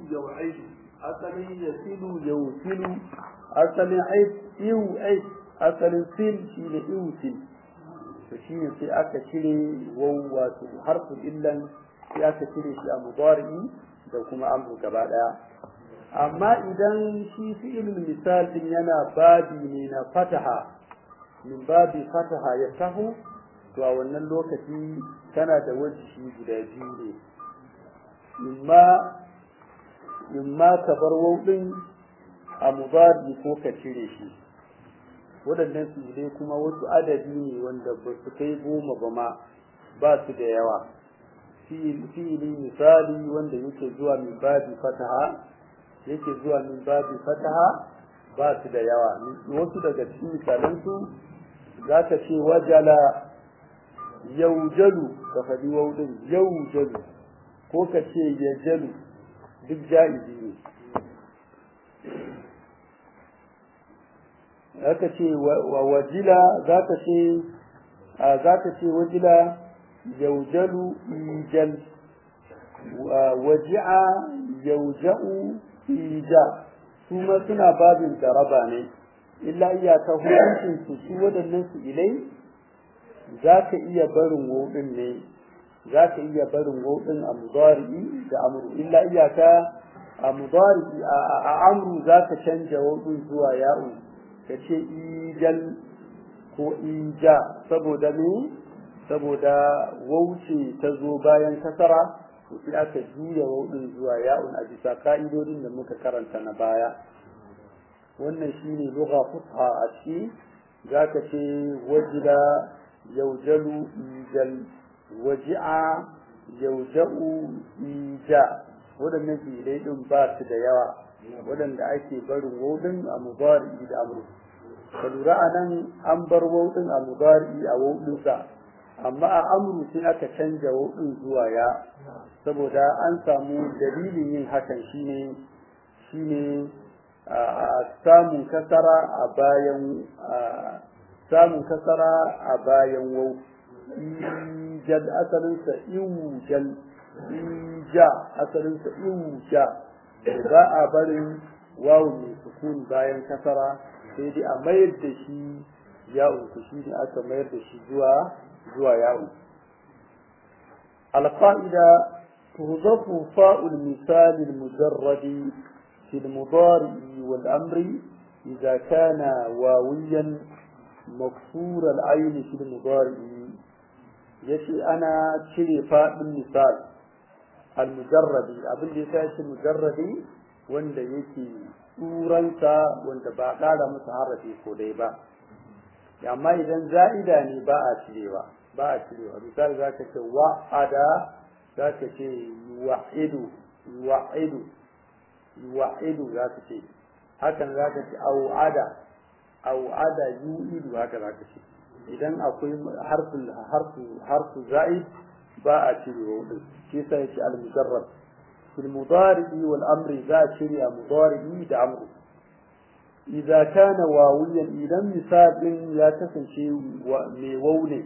yau'idu asalin yasilu yausilu asalin aid iu aid asalin sil shine iusil to shine sai aka cire waw wato harfu illan sai aka cire shi a mudari'i da kuma amru gaba daya amma idan shi fi'ilul misal din yana babi ne na fataha min babi fataha ya taho to a wannan lokaci kana da wajihi guda biyu ne imma imma ka bar wauɗin a mubari ko ka cire shi waɗannan su dai kuma wasu adadi ne wanda ba su kai goma ba ma ba su da yawa fi'ili misali wanda yake zuwa min babi fataha yake zuwa min babi fataha ba su da yawa wasu daga cikin misalansu za ka ce wajala yaujalu ka faɗi waudin yaujalu ko ka ce yajalu duk ja'izi ne za ka ce wa wajila za ka ce za ka ce wajila yaujalu ijal waji'a yauja'u ija su ma suna babin jaraba ne illa iyaka hukuncin su su waɗannan su ilai za ka iya barin woɗin ne za ka iya barin woɗin a mudari'i da amru illa iyaka a mudari'i a amru za ka canja woɗin zuwa ya'u ka ce ijal ko ija saboda me saboda wauce ta zo bayan kasara to sai aka juya waudin zuwa ya'un a bisa ka'idodin da muka karanta na baya wannan shine lugha fusha a ciki zaka ce wajida yaujalu ijal waji'a yauja'u ija waɗannan fi'ilai din ba su da yawa waɗanda ake barin waudin a mubari da amru ka lura a nan an bar waudin a mubari a waudinsa amma a amru sai aka canja waudin zuwa ya saboda an samu dalilin yin hakan shine shine a samun kasara a bayan samun kasara a bayan wau ijad asalinsa iwujal ija asalinsa iwuja ba a barin wawu mai sukun bayan kasara sai dai a mayar da shi ya'un ku shi ne aka mayar da shi zuwa zuwa ya'un القاعدة تضاف فاء المثال المجرد في المضارع والأمر إذا كان واويا مكسور العين في المضارع يشي أنا شري فاء المثال المجرد أبن لساش المجرد wanda yake turansa wanda ba ƙara masa harafi ko dai ba amma idan za'ida ne ba a cirewa ba a cirewa misali za ka ce wa'ada za ka ce wa'idu wa'idu wa'idu za ka ce hakan za ka ce au'ada au'ada yu'idu haka za ka ce idan akwai harfin harfu harfu za'id ba a cirewa wadin shi yasa yace al-mujarrad fil mudari'i wal amri za a cire a mudari'i da amru idza kana wawiyan idan misalin ya kasance mai wau ne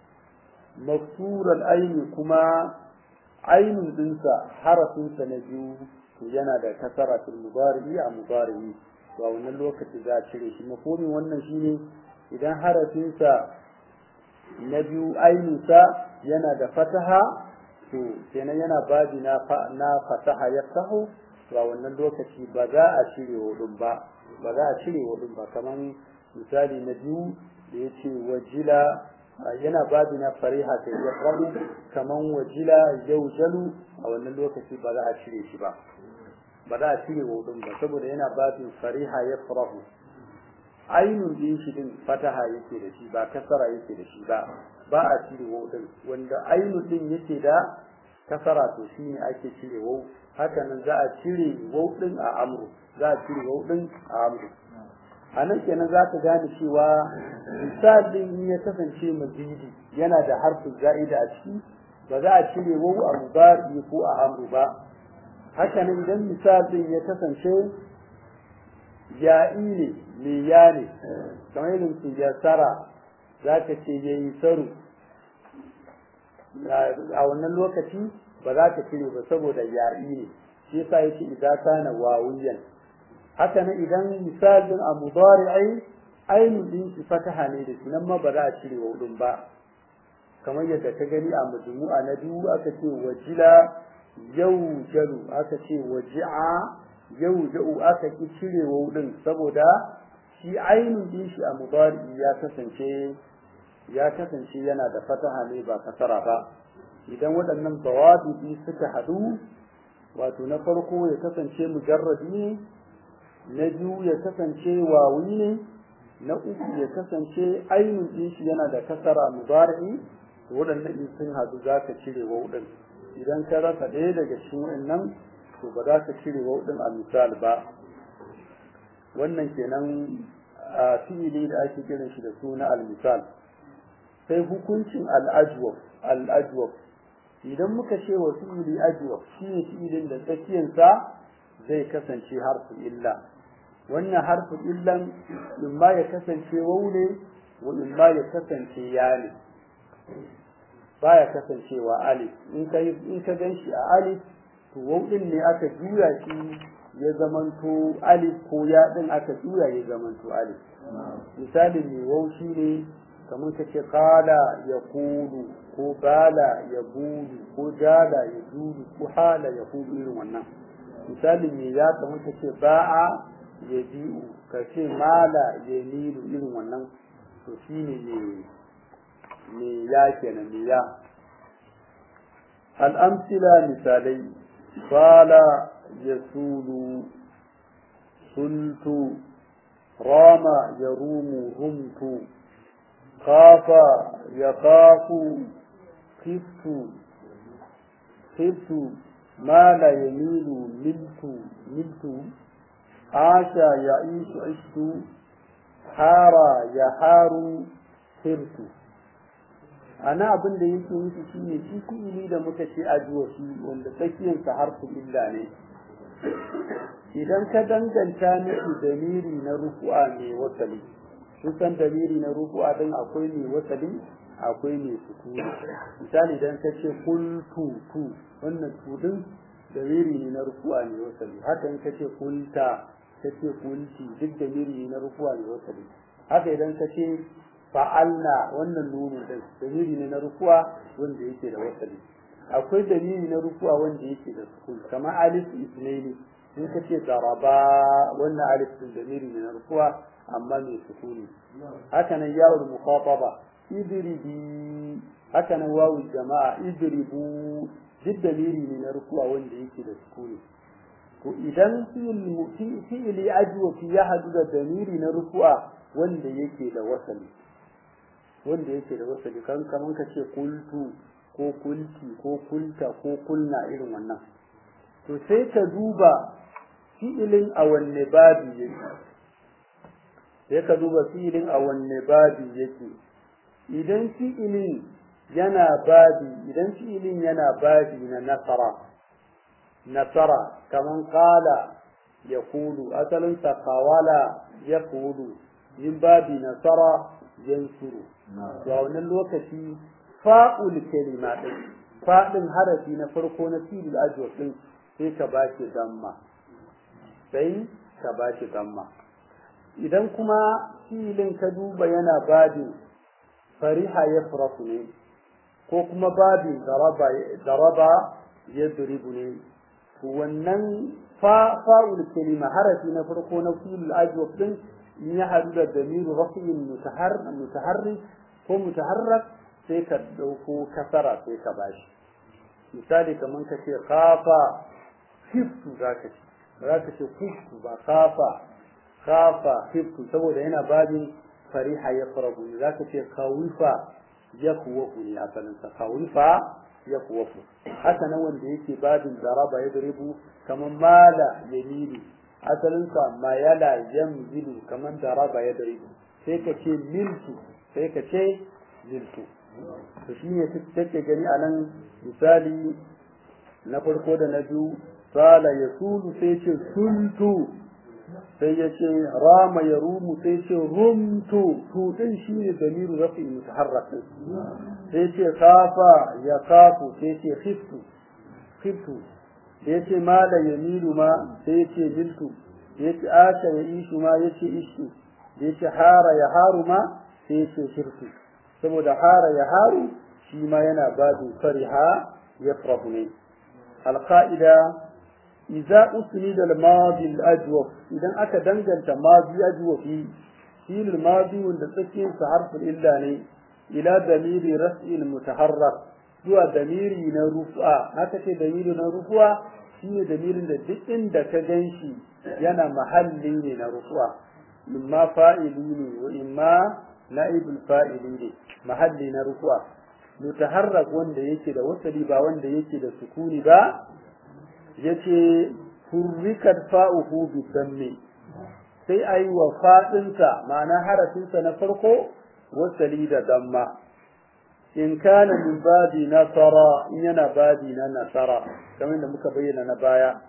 maksural aini kuma ainun dinsa harafinsa na biyu to yana da kasara fil mudari'i a mudari'i to a wannan lokaci za a cire shi mafhumin wannan shine idan harafinsa na biyu ainunsa yana da fataha to kenan yana babi na na fataha ya taho to a wannan lokaci ba za a cire hudun ba ba za a cire hudun ba kaman misali na biyu da yace wajila yana babi na fariha ta ya kwaro kaman wajila yaujalu a wannan lokaci ba za a cire shi ba ba za a cire hudun ba saboda yana babin fariha ya farahu ainun din shi din fataha yake da shi ba kasara yake da shi ba ba a cire hudun wanda ainun din yake da kasara to shi ne ake cire wau haka nan za a cire wau din a amru za a cire wau din a amru a nan kenan za ka gane cewa misalin ya kasance mazidi yana da harfin za'ida a ciki ba za a cire wau a mubari ko a amru ba haka nan idan misalin ya kasance ya'i ne me ya ne kamar irin su ya sara za ka ce ya yi saru a wannan lokaci ba za ka cire ba saboda ya'i ne shi yasa yake idan kana wawiyan haka nan idan misalin a mudari'i ainun din shi fataha ne da shi nan ma ba za a cire wawun ba kamar yadda ka gani a majmu'a na biyu aka ce wajila yaujalu aka ce waji'a yauja'u aka ki cire wawun saboda shi ainun din shi a mudari'i ya kasance ya kasance yana da fataha ne ba kasara ba idan waɗannan bawabi suka haɗu wato na farko ya kasance mujarradi ne na biyu ya kasance wawi ne na uku ya kasance ainun din shi yana da kasara mudari waɗannan in sun haɗu za ka cire wauɗin idan ka rasa ɗaya daga cikin waɗannan to ba za ka cire wauɗin a misal ba wannan kenan a fi'ili da ake kiran shi da suna al-misal sai hukuncin al-ajwab al-ajwab idan muka ce wa fi'ili ajwab shine fi'ilin da tsakiyansa zai kasance harfu illa wannan harfu illan in ma ya kasance waune wa in ma ya kasance ya ne baya kasancewa alif in ka in ka ganshi a alif to waw din ne aka juya shi ya zamanto alif ko ya din aka juya ya zamanto alif misalin ne waw shine kamar kace qala yaqulu ko bala yabulu ko jala yajudu ko hala yaqulu irin wannan misalin ne ya kamar kace ba'a yabi'u kace mala yamilu irin wannan to shine ne me ya kenan me ya al'amsila misalai fala yasulu sultu rama yarumu rumtu khafa yakhafu khiftu khiftu mala yamilu miltu miltu asha ya'ishu ishtu hara yaharu sirtu ana abin da yake nufi shine shi fi'ili da muka ce ajuwa shi wanda tsakiyar sa harfu illa ne idan ka danganta miki damiri na rufu'a mai wasali kusan damiri na rufu'a din akwai mai wasali akwai mai sukuni misali idan ka ce kultu tu wannan tu din damiri ne na rufu'a mai wasali haka in ka ce kulta ka ce kulti duk damiri ne na rufu'a mai wasali haka idan ka ce fa'alna wannan nunu din dalili ne na rukuwa wanda yake da wasali akwai dalili na rukuwa wanda yake da sukun kamar alif isnaini in ka ce daraba wannan alif din dalili ne na rukuwa amma mai sukuni haka nan yawul mukhataba idribi haka nan wawu jama'a idribu duk dalili ne na rukuwa wanda yake da sukuni to idan fi'ili ajwa fi ya hadu da dalili na rukuwa wanda yake da wasali wanda yake da wasali kan kaman ka ce kultu ko kulti ko kulta ko kulna irin wannan to sai ka duba fi'ilin a wanne babi yake sai ka duba fi'ilin a wanne babi yake idan fi'ilin yana babi idan fi'ilin yana babi na nasara nasara kaman qala yaqulu asalin sa qawala yaqulu yin babi nasara yansuru to a wannan lokaci fa'ul kalima din fa'in harafi na farko na filil ajwab din sai ka ba shi damma sai ka ba shi damma idan kuma filin ka duba yana babin fariha ya farasu ne ko kuma babin daraba daraba ya duribu ne to wannan fa'ul kalima harafi na farko na filil ajwab din in ya haɗu da damiru rafi'in mutaharrik ko mutaharrak sai ka ɗauko kasara sai ka bashi misali kamar ka ce kafa hiftu za ka ce za ka ce hiftu ba kafa kafa hiftu saboda yana babin fariha ya farahu ne za ka ce kawifa ya kuwafu ne asalinsa kawifa ya kuwafu haka nan wanda yake babin zaraba ya daribu kamar mala yamilu asalinsa mayala yamzilu kamar daraba ya daribu sai ka ce miltu sai ka ce miltu to shi ne take gani a nan misali na farko da na biyu sala ya sulu sai ce sultu sai ya ce rama ya rumu sai ce rumtu tu din shi ne damiru rafi mutaharrak sai ce kafa ya kafu sai ce khiftu khiftu da yace mala yamilu ma sai yace miltu da yace asha ya ishu ma yace ishu da yace hara ya haru ma sai yace shirku saboda hara ya haru shi ma yana babu fariha yafrahu ne alqaida idza usnida al-madi al-ajwaf idan aka danganta madi ajwafi shi al-madi wanda tsakin sa harfin illa ne ila damiri raf'il mutaharrak zuwa damiri na rufa haka ce damiri na rufa shine damirin da duk inda ka ganshi yana mahalli ne na rufa imma fa'ili ne wa imma na'ibul fa'ili ne mahalli na rufa mutaharrak wanda yake da wasali ba wanda yake da sukuni ba yace hurrikat fa'uhu bi dammi sai ayi wa fadinsa ma'ana harafinsa na farko wasali da damma in kana min babi nasara in yana babi na nasara kamar da muka bayyana na baya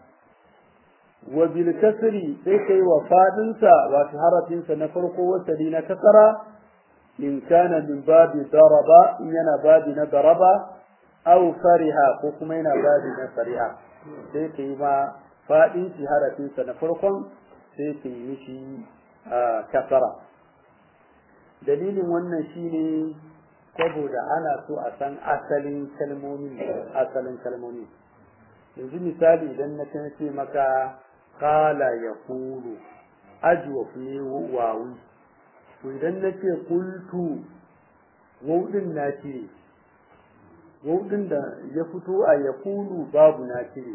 wa bil kasri sai kai wa fadinsa wato harafinsa na farko wasali na kasara in kana min babi daraba in yana babi na daraba aw fariha ko kuma yana babi na fariha sai kai ma fadin shi harafinsa na farkon sai kai mishi kasara dalilin wannan shine saboda ana so a san asalin kalmomin asalin kalmomin yanzu misali idan na kan ce maka kala ya kulu ajwaf ne wawi to idan na ce kultu wudin na cire wudin da ya fito a ya kulu babu na cire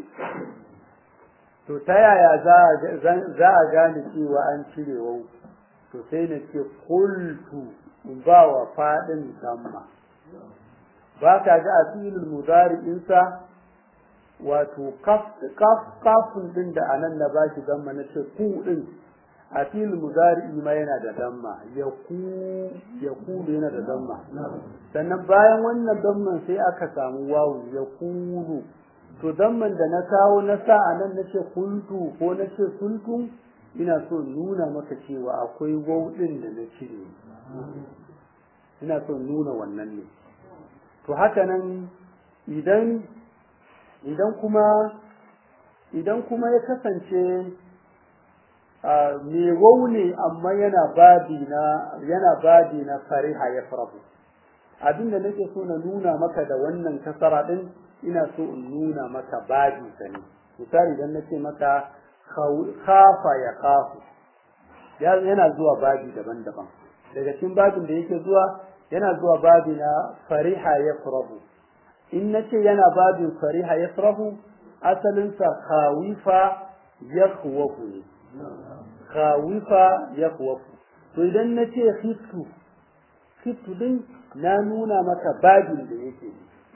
to ta yaya za a gane cewa an cire wau to sai na ce kultu in ba wa faɗin damma ba ka ga a filin mudari'insa wato kafin din da anan na ba shi damma na ce ku din a filin mudari'i ma yana da damma ya ku yana da damma sannan bayan wannan damman sai aka samu wawu ya kulu to damman da na kawo na sa a nan na ce kuntu ko na ce kuntu ina so nuna maka cewa akwai wawu din da na cire ina so nuna wannan ne to haka nan idan idan kuma idan kuma ya kasance me ne amma yana babi na yana babi na fariha ya farabu abin da nake so na nuna maka da wannan kasara din ina so in nuna maka babi sa ne misali idan nace maka khafa ya khafu yana zuwa babi daban-daban daga cikin babin da yake zuwa yana zuwa babi na fariha ya farabu in nace yana babin fariha ya farabu asalinsa khawifa ya ne khawifa ya to idan na ce khiftu khiftu din na nuna maka babin da yake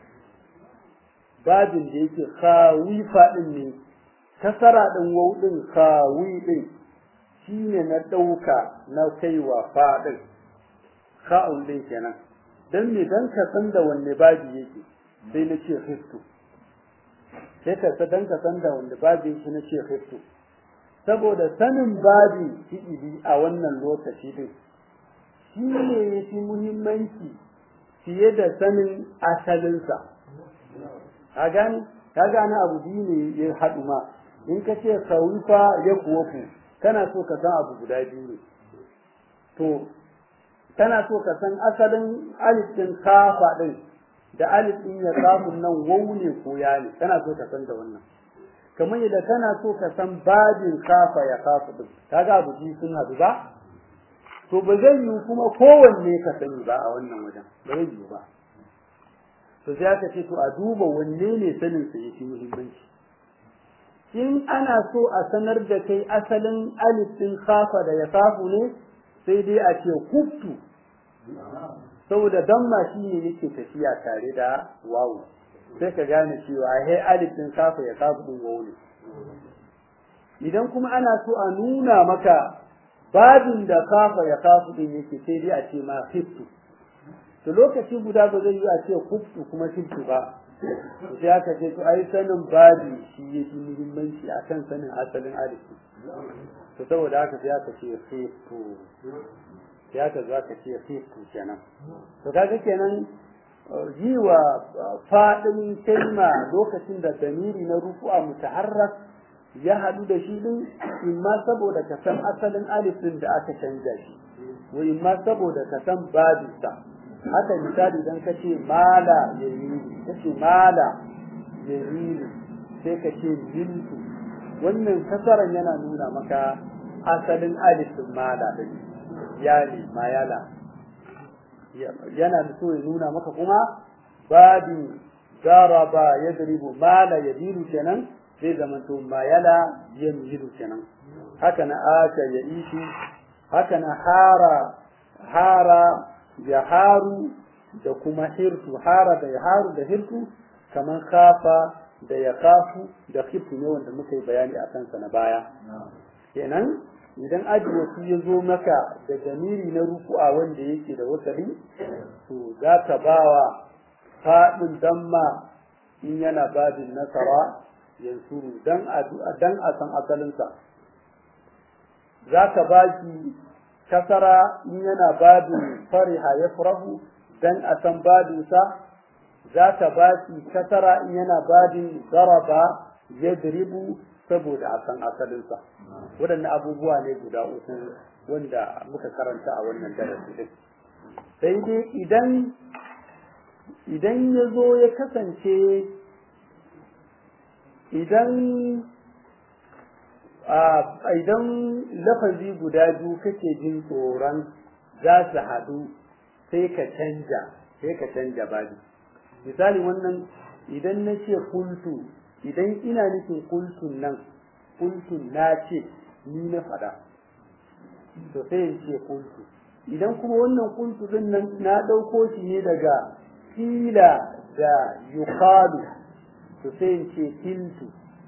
babin da yake khawifa din ne kasara din wau din khawi din shine na dauka na kaiwa fa din kha'un din kenan dan me dan ka san da wanne babi yake sai na ce khiftu sai ka dan ka san da wanne babi yake na ce khiftu saboda sanin babi fi'ili a wannan lokaci din shi ne ya fi muhimmanci fiye da sanin asalinsa ka gani ka gane abu biyu ne ya haɗu ma in ka ce saufa ya kuwa ku kana so ka san abu guda biyu ne to kana so ka san asalin alif din kafa din da alif din ya samu nan wau ne ko ya ne kana so ka san da wannan kamar yadda kana so ka san babin kafa ya kafa din kaga abu biyu sun hadu ba to ba zai yi kuma kowanne ka sani ba a wannan wajen ba zai yi ba to sai aka ce to a duba wanne ne sanin sa yake muhimmanci in ana so a sanar da kai asalin alif din kafa da ya kafu ne sai dai a ce kuftu saboda damma shi ne yake tafiya tare da wawu sai ka gane cewa he alif din kafa ya kafu din wawu ne idan kuma ana so a nuna maka babin da kafa ya kafu din yake sai dai a ce ma fiftu to lokaci guda ba zai yi a ce kuftu kuma fiftu ba to sai aka ce to ai sanin babi shi yake muhimmanci akan sanin asalin alif to saboda haka sai aka ce fiftu sai aka zo aka ce fiftu kenan to kaga kenan yi wa faɗin kalma lokacin da damiri na rufu'a mutaharrak ya haɗu da shi din imma saboda ka san asalin alif din da aka canja shi wa imma saboda ka san babinsa haka misali idan ka ce mala ya yi ka ce mala ya yi sai ka ce miltu wannan kasaran yana nuna maka asalin alif din mala din ya ne mayala yana da so ya nuna maka kuma babin daraba yadribu mala yadiru kenan zai zamanto mayala yamjidu kenan haka na aka ya ishi haka na hara hara ya haru da kuma hirtu hara da ya haru da hirtu kamar kafa da ya kafu da khiftu ne wanda muka yi bayani a kansa na baya kenan idan aji wasu ya zo maka da jamiri na ruku'a wanda yake da wasali to za ka bawa faɗin damma in yana babin nasara yansuru dan a dan a san asalinsa za ka ba shi kasara in yana babin fariha ya furahu dan a san babinsa za ka ba shi kasara in yana babin zaraba ya diribu saboda a san asalinsa waɗannan abubuwa ne guda uku wanda muka karanta a wannan darasi din sai dai idan idan ya zo ya kasance idan idan lafazi guda biyu kake jin tsoron za su haɗu sai ka canja sai ka canja babi misali wannan idan na ce kultu idan ina nufin kultun nan kultun na ce ni na faɗa to sai in ce kultu idan kuma wannan kultu din nan na ɗauko shi ne daga kila da yuqalu to sai in ce kiltu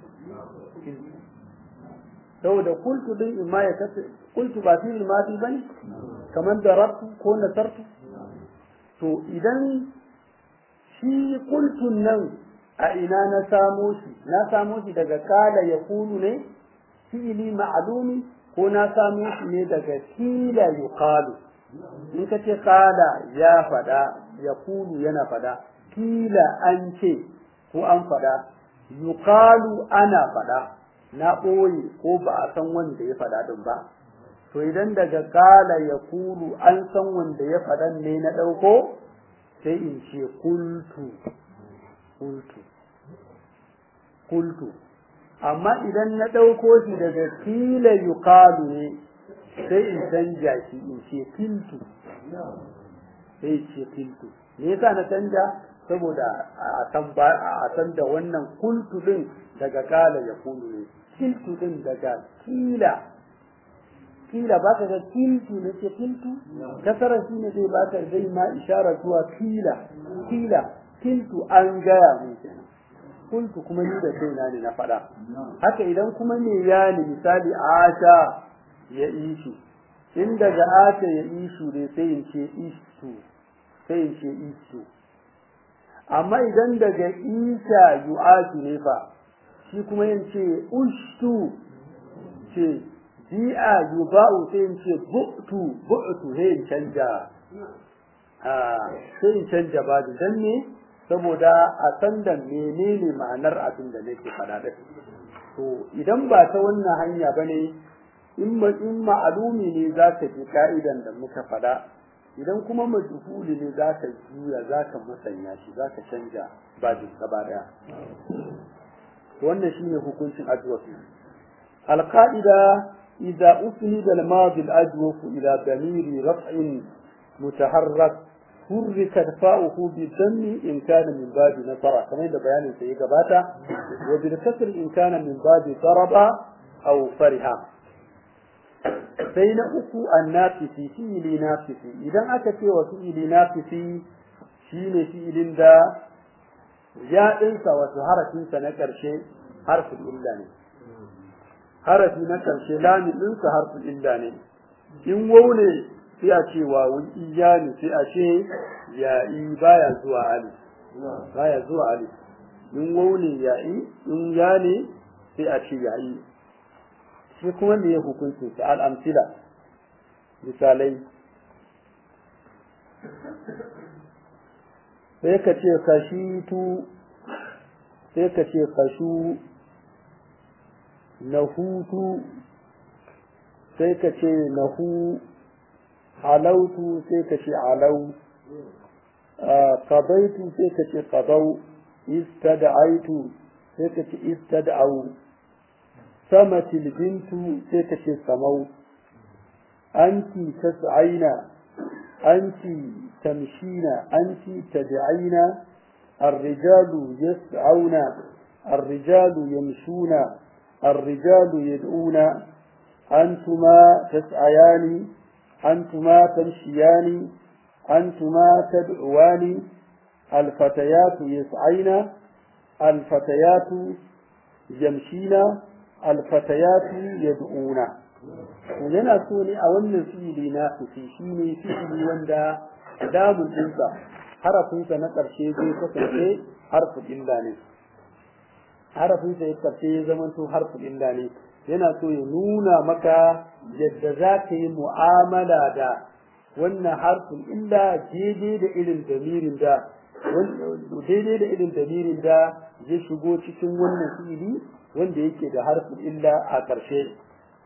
saboda kultu din in ma ya kace kultu ba fi madi bane kamar darabtu ko nasartu to idan shi kultun nan a ina na samo shi na samo shi daga kala ya kulu ne fi'ili ma'lumi ko na samo shi ne daga kila yuqalu in ka ce kala ya fada ya kulu yana fada kila an ce ko an fada yuqalu ana fada na ɓoye ko ba a san wanda ya fada din ba to idan daga kala ya kulu an san wanda ya fadan ne na ɗauko sai in ce kultu kultu kultu amma idan na ɗauko shi daga kila yuqalu ne sai in canja shi in ce kiltu sai ce kiltu me yasa na canja saboda a san a san da wannan kultu din daga kala ya kulu ne kiltu din daga kila kila ba ka ga kiltu ne ce kiltu kasara shi ne zai baka zai ma ishara zuwa kila kila kiltu an gaya ne kenan kultu kuma ni da kaina ne na faɗa haka idan kuma me ya ne misali asha ya ishi in daga asha ya ishu ne sai in ce istu sai in ce istu amma idan daga isa yu'atu ne fa shi kuma yin ce ushtu ce bi'a yuba'u sai in ce bu'tu bu'tu sai in canja sai in canja ba dan ne saboda a san da menene ma'anar abin da nake faɗa da to idan ba ta wannan hanya bane in ma in ma'alumi ne za ka ji ka'idan da muka faɗa idan kuma majhuli ne za ka juya za ka musanya shi za ka canja babin gaba daya wannan shine hukuncin ajwafi alqaida idza usnida al-madi al-ajwaf ila damiri raf'in mutaharrak حركت فاؤه بالدم إن كان من باب نصر كما يبدو بيان سيئ قباتا وبالكسر إن كان من باب ضرب أو فرها بين أكو النافسي فيل نافسي إذا أكت وفيل نافسي شين فيل دا يا إنسى وتهرك إنسى نكر شيء حرف الإلاني حرف نكر شيء لا من إنسى حرف الإلاني إن وولي sai a ce wawun iyani sai a ce ya'i baya zuwa ali baya zuwa ali in wauni ya'i in ya ne sai a ce ya'i shi kuma me ya hukuncin sa al'amsila misalai sai ka ce kashitu sai ka ce kashu nahutu sai ka ce nahu halautu sai ka ce alau qadaitu sai ka ce qadau istad'aitu sai ka ce istad'au samatil bintu sai ka ce samau anti tas'aina anti tamshina anti tad'aina الرجال يسعون الرجال يمشون الرجال يدعون أنتما تسعيان أنتما تمشيان أنتما تدعوان الفتيات يسعين الفتيات يمشين الفتيات يدعون yana so ne a wannan fi'ili na fi shi ne fi'ili wanda damun ɗinsa harafinsa na ƙarshe zai kasance harfin illa ne harafinsa ya ƙarshe ya zama to harfin illa ne yana so ya nuna maka yadda za ka yi mu'amala da wannan harfin illa daidai da irin damirin da daidai da irin damirin da ya shigo cikin wannan fi'ili wanda yake da harfin illa a ƙarshe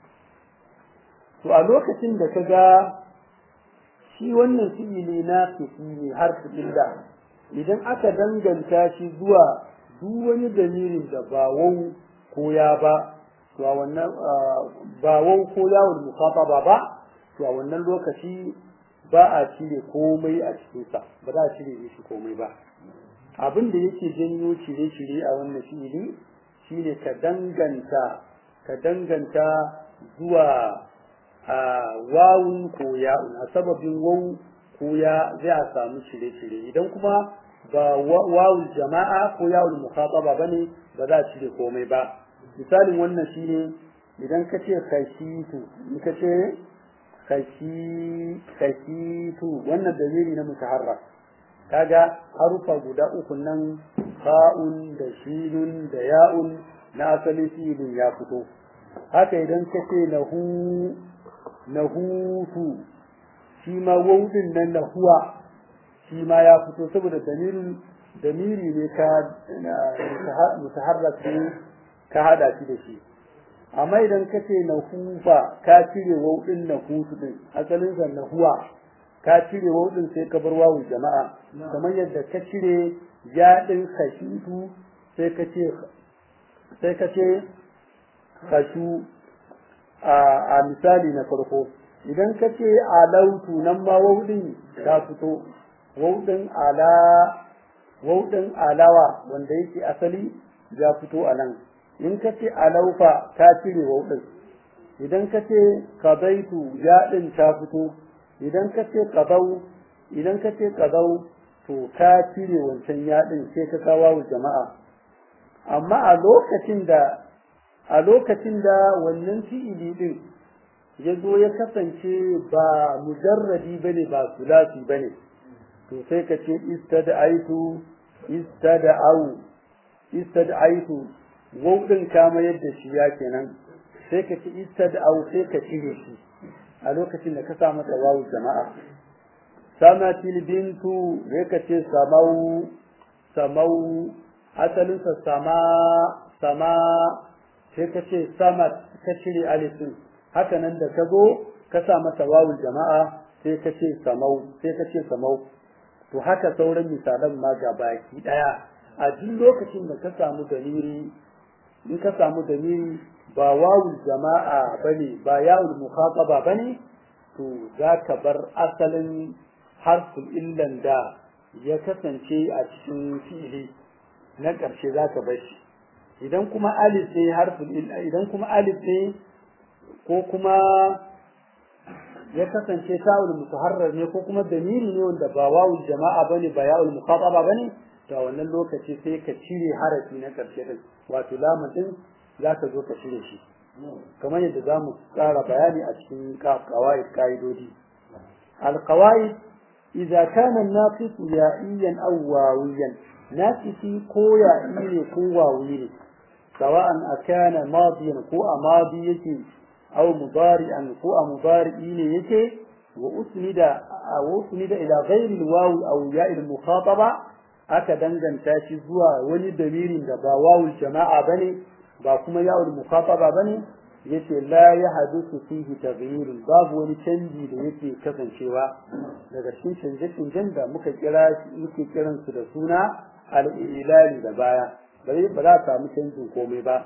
to a lokacin da ka ga shi wannan fi'ili na fi'i ne harfin illa idan aka danganta shi zuwa duk wani damirin da ba wau ko ya ba to a wannan ba wau ko yawon mukhataba ba to a wannan lokaci ba a cire komai a cikinsa ba za a cire shi komai ba abin da yake janyo cire-cire a wannan fi'ili shine ka danganta ka danganta zuwa wawun ko ya'un a sababin wau ko ya zai a samu cire-cire idan kuma ba wawul jama'a ko yawul mukhataba bane ba za a cire komai ba misalin wannan shine idan ka ce khashitu in ka ce khashitu wannan dalili na mutaharrak kaga harufa guda uku nan fa'un da shinun da ya'un na asali filin ya fito haka idan ka ce nahu nahutu shi ma wawudin nan nahuwa shi ma ya fito saboda damirin damiri ne ka mutaharrak ne ka hada shi da shi amma idan ka ce na hufa ka cire wauɗin na hutu din asalin sa na huwa ka cire wauɗin sai ka bar wawu jama'a kamar yadda ka cire yaɗin khashitu sai ka ce sai ka ce khashu a misali na farko idan ka ce alautu nan ma wauɗin ta fito wauɗin ala wauɗin alawa wanda yake asali ya fito a nan in ka ce alaufa ka cire wauɗin idan ka ce kadaitu yaɗin ta fito idan ka ce kadau idan ka ce kadau to ka cire wancan yaɗin sai ka kawo jama'a amma a lokacin da a lokacin da wannan fi'ili din ya zo ya kasance ba mujarradi bane ba sulasi bane to sai ka ce istada'aitu istada'au istada'aitu wau din kama yadda shi ya kenan sai ka ci istada'au sai ka cire shi a lokacin da ka sa masa wawu jama'a samatil bintu sai ka ce samau samau asalinsa sama sama sai ka ce samat ka cire alifin haka nan da ka zo ka sa masa wawul jama'a sai ka ce samau sai ka ce samau to haka sauran misalan ma ga baki daya a duk lokacin da ka samu daliri in ka samu daliri ba wawul jama'a bane ba yawul mukhataba bane to za ka bar asalin harful illan da ya kasance a cikin fi'ili na ƙarshe za ka bar shi idan kuma alif ne harful idan kuma alif ne ko kuma ya kasance ta'ul mutaharrar ne ko kuma damiri ne wanda ba wawul jama'a bane ba ya'ul mukhataba bane to a wannan lokaci sai ka cire harafi na karshe din wato lamun din zaka zo ka cire shi kamar yadda zamu tsara bayani a cikin qawaid qaidodi al-qawaid idza kana an-naqis ya'iyan aw wawiyan naqisi ko ya'i ne ko wawi ne sawa'an akana madiyan ko amadi yake أو مضارعا هو مضارعين يكي وأسند وأسند إلى غير الواو أو ياء المخاطبة aka danganta shi zuwa wani damirin da ba wawul jama'a bane ba kuma yawul mukhataba bane yace la ya hadisu fihi taghyirun babu wani canji da yake kasancewa daga cikin canje-canjen da muka kira muke kiran su da suna al-ilali da baya bai ba za a samu canjin komai ba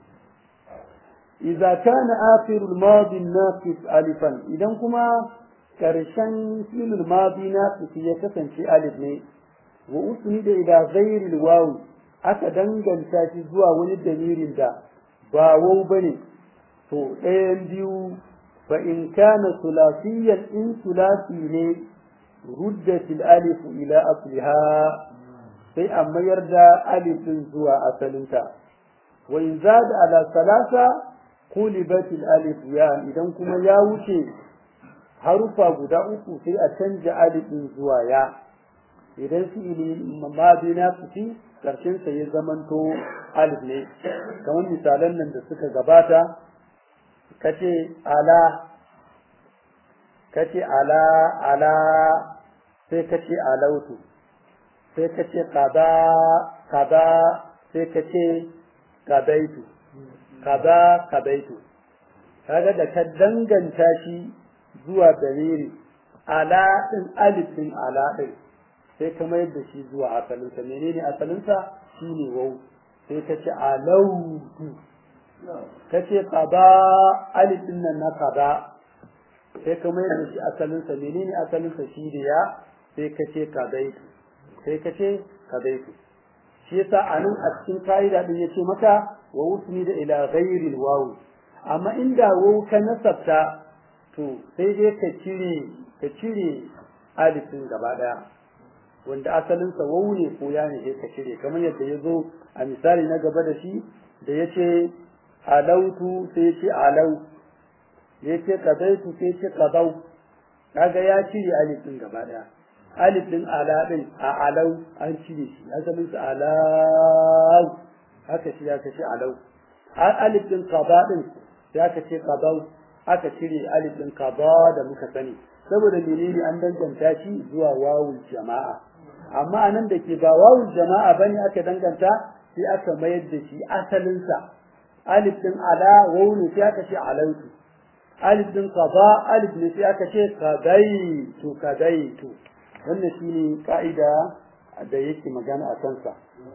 idza kana akhir al-madi an-naqis alifan idan kuma karshen fi'il al-madi naqis ya kasance alif ne wa usnida ila ghayr al-waw aka danganta shi zuwa wani dalilin da ba waw bane to ɗayan biyu fa in kana sulasiyan in sulasi ne ruddat al-alif ila asliha sai a mayar da alifin zuwa asalinta wa in zada ala salasa qulibat al-alif ya idan kuma ya wuce harufa guda uku sai a canja alifin zuwa ya idan fi'ili madi na fiti karshen sa ya zamanto alif ne kamar misalan nan da suka gabata kace ala kace ala ala sai kace alautu sai kace qada qada sai kace qadaitu qada qadaitu kaga da ka danganta shi zuwa daliri ala din alifin ala din sai ka mayar da shi zuwa asalinsa menene asalinsa shine wau sai ka ce alautu ka ce qada alifin nan na qada sai ka mayar da shi asalinsa menene asalinsa shi da ya sai ka ce qadaitu sai ka ce qadaitu shi yasa anan a cikin kaida din yace maka wa usmi da ila ghairil waw amma inda waw ka nasabta to sai dai ka cire ka cire alifin gaba daya wanda asalin sa waw ne ko ya ne sai ka cire kamar yadda ya zo a misali na gaba da shi da yace alautu sai yace alau yace qadaitu sai yace qadau kaga ya cire alifin gaba daya alif din ala din a alau an cire shi asalin sa alau haka shi aka ce alau alif din qada din sai aka ce qadau aka cire alif din qada da muka sani saboda menene an danganta shi zuwa wawul jama'a amma anan da ke ba wawul jama'a bane aka danganta sai aka mayar da shi asalin sa alif din ala wawu ne sai aka ce alautu alif din qada alif ne sai aka ce qadaitu qadaitu wannan shine ka'ida da yake magana a kansa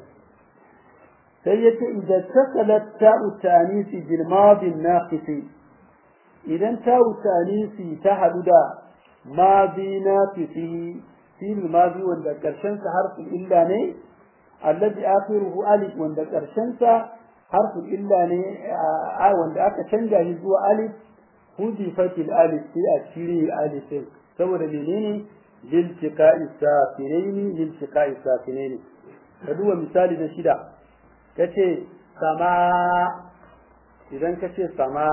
sai yace idan takalat ta'u tanisi bil madi naqis idan ta'u tanisi ta hadu da madi naqisi fil madi wanda karshen sa harfin illa ne alladhi akhiruhu alif wanda karshen sa harfin illa ne wanda aka canja shi zuwa alif hudifatil alif sai a cire alifin saboda menene لالتقاء الساكنين لالتقاء الساكنين كدوا مثال ده شدا kace sama idan kace sama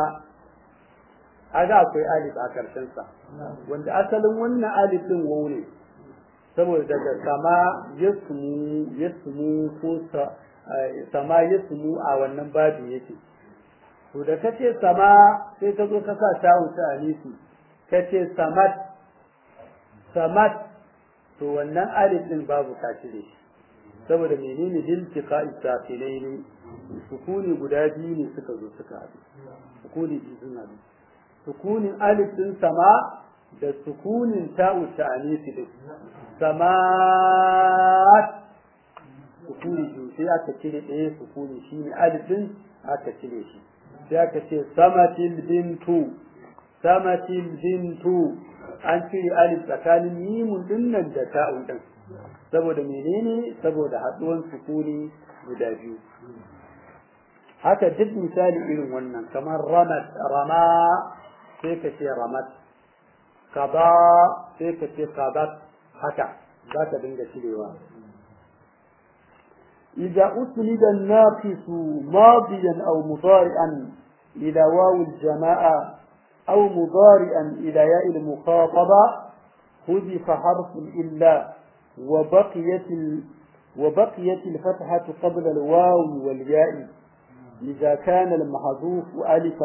aga akwai alif a karshen sa wanda asalin wannan alif din waw ne saboda daga sama yasmu yasmu ko sama yasmu a wannan babu yake to da kace sama sai ka zo ka sa tawo ta alisi kace samat samat to wannan alif din babu ka cire shi saboda menene iltiqa isafilaini sukuni guda biyu ne suka zo suka haɗu sukuni biyu sun haɗu sukunin alif din sama da sukunin ta'u ta'anisi din samat sukuni biyu sai aka cire ɗaya sukuni shine alif din aka cire shi sai aka ce samatil bintu samatil bintu an cire alif tsakanin mimun dinnan da ta'un din saboda menene saboda haduwan sukuni guda biyu haka duk misali irin wannan kamar ramat rama sai ka ce ramat qada sai ka ce qadat haka za ka dinga cirewa إذا أسند الناقص ماضيا أو مضارعا إلى واو الجماعة أو مضارعا إلى ياء المخاطبة حذف حرف الإلا وبقيت ال... وبقيت الفتحة قبل الواو والياء إذا كان المحذوف ألفا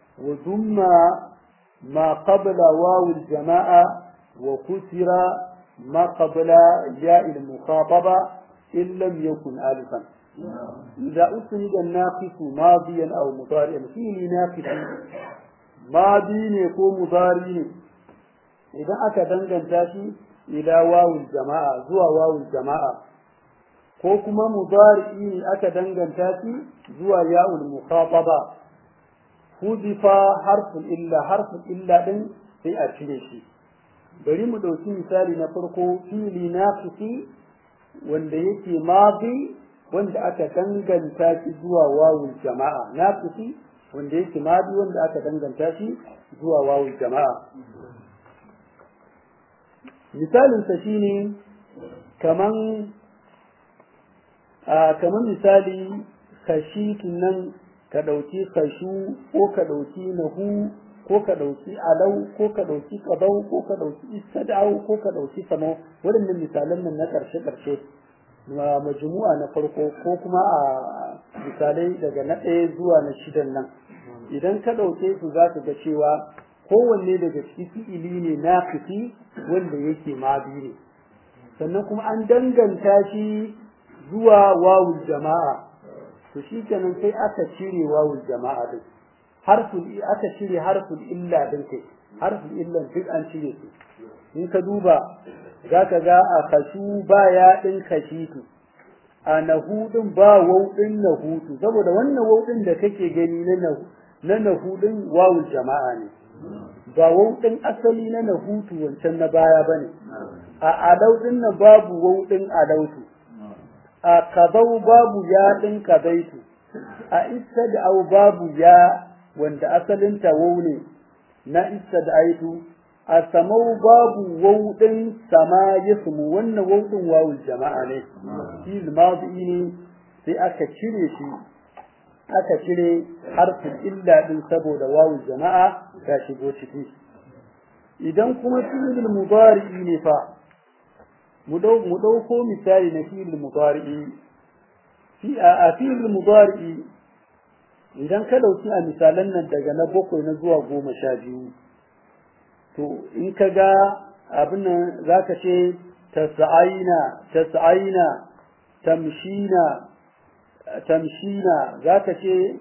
وضم ما قبل واو الجماعة وكسر ما قبل ياء المخاطبة إن لم يكن ألفا إذا أسند الناقص ماضيا أو مضارعا فيه ناقص ماضي يكون مضارع إذا أكدن جنتاشي إلى واو الجماعة زوا واو الجماعة ko kuma mudari'i ne aka danganta shi zuwa ya'ul mukhataba hudifa harful illa harful illa din sai a cire shi bari mu dauki misali na farko fili naqisi wanda yake madi wanda aka danganta shi zuwa wawul jama'a naqisi wanda yake madi wanda aka danganta shi zuwa wawul jama'a misalin sa shine kaman kamar misali kashitu nan ka ɗauki kashu ko ka ɗauki nahu ko ka ɗauki alau ko ka ɗauki ƙabau ko ka ɗauki istadau ko ka ɗauki samo waɗannan misalan nan na ƙarshe ƙarshe ma majmu'a na farko ko kuma a misalai daga na ɗaya zuwa na shidan nan idan ka ɗauke su za ka ga cewa kowanne daga ciki fi'ili ne na wanda yake mabi ne sannan kuma an danganta shi zuwa wawul jama'a to shi kenan sai aka cire wawul jama'a din harful aka cire harful illa din kai harful illa duk an cire su in ka duba zaka ga a kashu ba ya din kashitu a nahudin ba waw din nahutu saboda wannan waw din da kake gani na nahu na nahudin wawul jama'a ne ba waw din asali na nahutu wancan na baya bane a alau din na babu waw din alautu a kabau babu ya ɗin kabaitu a istad'au babu ya wanda asalin tawo ne na istad'aitu a samau babu wau ɗin sama yasmu wannan wau ɗin wawul jama'a ne shi madi ne sai aka cire shi aka cire harfin illa ɗin saboda wawul jama'a ta shigo ciki idan kuma fi'il mudari ne fa mu ɗauko misali na fi'il mudari'i fi a fi'il mudari'i idan ka ɗauki a misalan nan daga na bakwai na zuwa goma sha biyu to in ka ga abin nan za ka ce tasa'aina tasa'aina tamshina tamshina za ka ce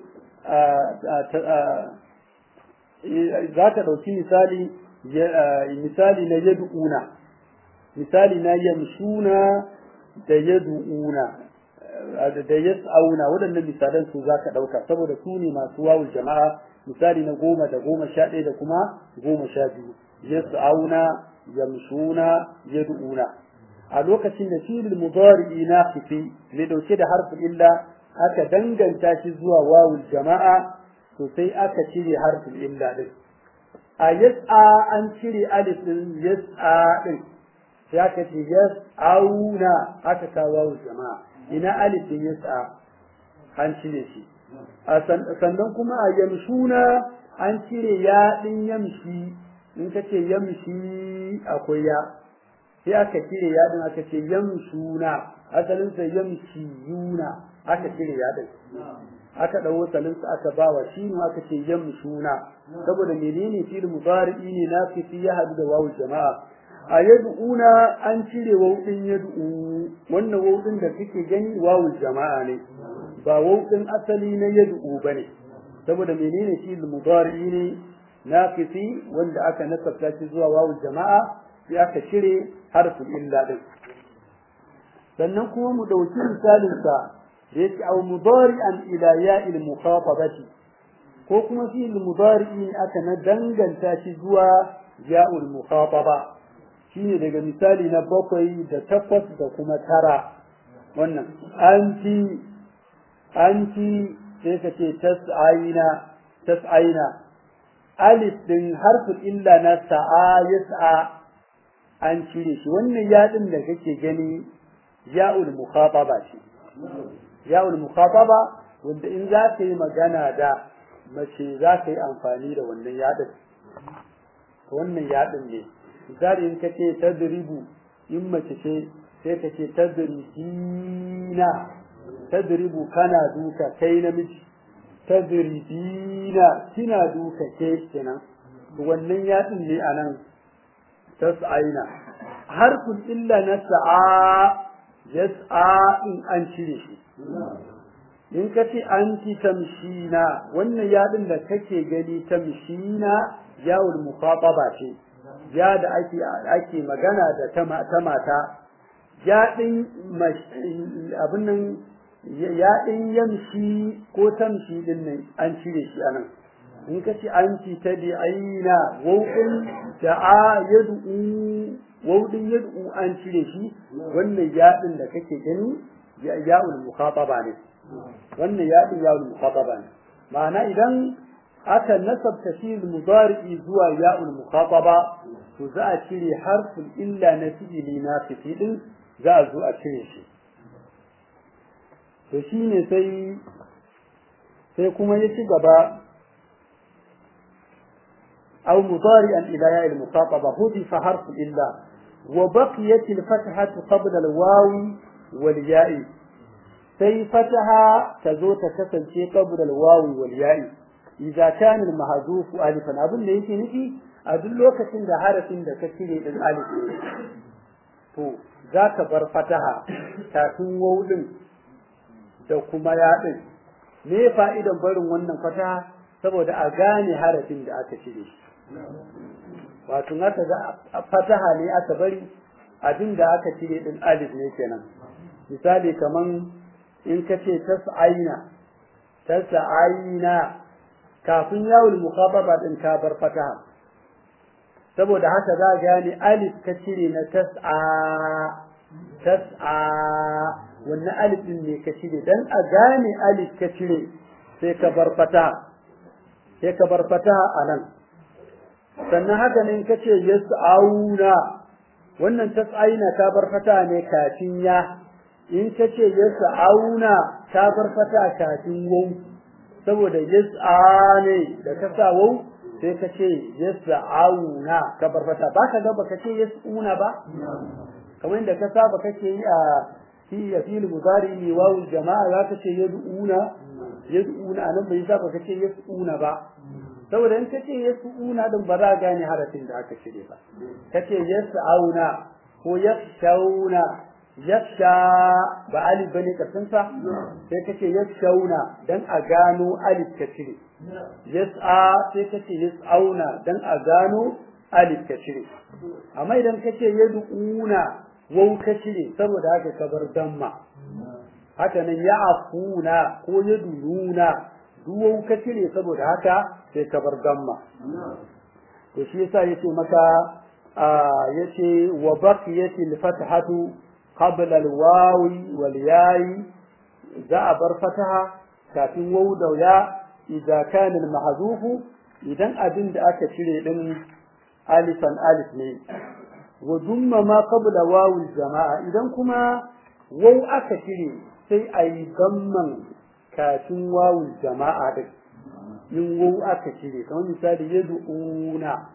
za ka ɗauki misali misali na yad'una misali na yamshuna da yadu'una da yas'auna waɗannan misalan su zaka ɗauka saboda su ne masu wawul jama'a misali na goma da goma sha ɗaya da kuma goma sha biyu yas'auna yamshuna yad'una a lokacin da filin mudari'i na fifi mai ɗauke da harfin illa aka danganta shi zuwa wawul jama'a to sai aka cire harfin illa din a yas'a an cire alif din yas'a din sai aka ce yas'auna aka kawo jama'a ina alif din yas'a an cire shi sannan kuma a yamshuna an cire ya din yamshi in ka ce yamshi akwai ya sai aka cire ya din aka ce yamshuna asalin sa yamshiyuna aka cire ya din aka dawo salin sa aka bawa shi ne aka ce yamshuna saboda menene fil mudari'i ne na fi ya hadu da wawu jama'a a yad'una an cire wawdin yad'u wannan wawdin da kake gani wawul jama'a ne ba wawdin asali na yad'u bane saboda menene shi mudari ne naqisi wanda aka nasabta shi zuwa wawul jama'a sai aka cire harfin illa din sannan kuma mu dauki misalin sa da yake aw mudari'an ila ya'il mukhatabati ko kuma fi mudari'i aka na danganta shi zuwa ya'ul mukhataba shine daga misali na bakwai da takwas da kuma tara wannan anti anti sai ka ce tas'aina tas'aina alif din harfin illa na sa'a yas'a an cire shi wannan yaɗin da kake gani ya'ul mukhataba ce ya'ul mukhataba wanda in za ka yi magana da mace za ka yi amfani da wannan yaɗin wannan yaɗin ne misali in ka ce tadribu in mace ce sai ka ce tadribina tadribu kana duka kai namiji tadribina kina duka ke kenan wannan yaɗin ne a nan tas'aina harfin illa na sa'a yas'a in an cire shi in ka ce anti tamshina wannan yadin da kake gani tamshina yawul mukhataba ce ya da ake ake magana da ta mata yadin abin nan yadin yamshi ko tamshi din nan an cire shi anan in ka ce anti tabi'ina wawun da'a yad'u wawdin yad'u an cire shi wannan yadin da kake gani ya'ul mukhataba ne wannan yadin ya'ul mukhataba ne ma'ana idan aka nasabta shi mudari'i zuwa ya'ul mukhataba to za a cire harfin illa na fi'ili na din za a zo a cire shi to shine sai sai kuma ya ci gaba أو مضارئا إلى ياء المخاطبة هدف حرف إلا وبقيت الفتحة قبل الواو والياء سي فتحة تزوت تسلسي قبل الواو والياء إذا كان المحذوف ألفا أظن ليس نفي أدل وقت عند حرف عند كثير الألف to za ka bar fataha kafin wawudin da kuma yaɗin me fa'idan barin wannan fataha saboda a gane harafin da aka cire shi wato aka ga fataha ne aka bari abin da aka cire din alif ne kenan misali kaman in ka ce tas'aina tas'aina kafin yawul mukhababa din ka bar fataha saboda haka za a gane alif ka cire na tas'a tas'a wannan alif din ne ka cire dan a gane alif ka cire sai ka bar fataha sai ka bar fataha a nan sannan haka ne ka ce yas'auna wannan tas'aina ta bar fataha ne kafin ya in ka ce yas'auna ta bar fataha kafin wau saboda yas'a ne da ka sa wau sai ka ce yas'auna ka bar fataha ba ka ga baka ce yas'una ba kamar inda ka saba kake yi a fi ya fil mudari ne wawu jama'a za ka ce yad'una yad'una anan bai saba ka ce yas'una ba saboda in kace yas'una din ba za a gane harafin da aka cire ba kace yas'auna ko yakhshawna yakhsha ba alif bane kasan sa sai kace yakhshawna dan a gano alif ka cire yas'a sai kace yas'auna dan a gano alif ka cire amma idan kace yad'una wau ka cire saboda haka ka bar damma haka nan ya'afuna ko yadununa duwau ka cire saboda haka sai ka bar gamma to shi yasa yace maka yace wa baqiyat al-fathatu qabla al-wawi wal ya'i za a bar fataha kafin wawu da ya idan kana al-mahzuf idan abin da aka cire din alifan alif ne wa dumma ma qabla wawu jamaa idan kuma wawu aka cire sai ayi gamman kafin wawul jama'a din in wawu aka cire kamar misali yad'una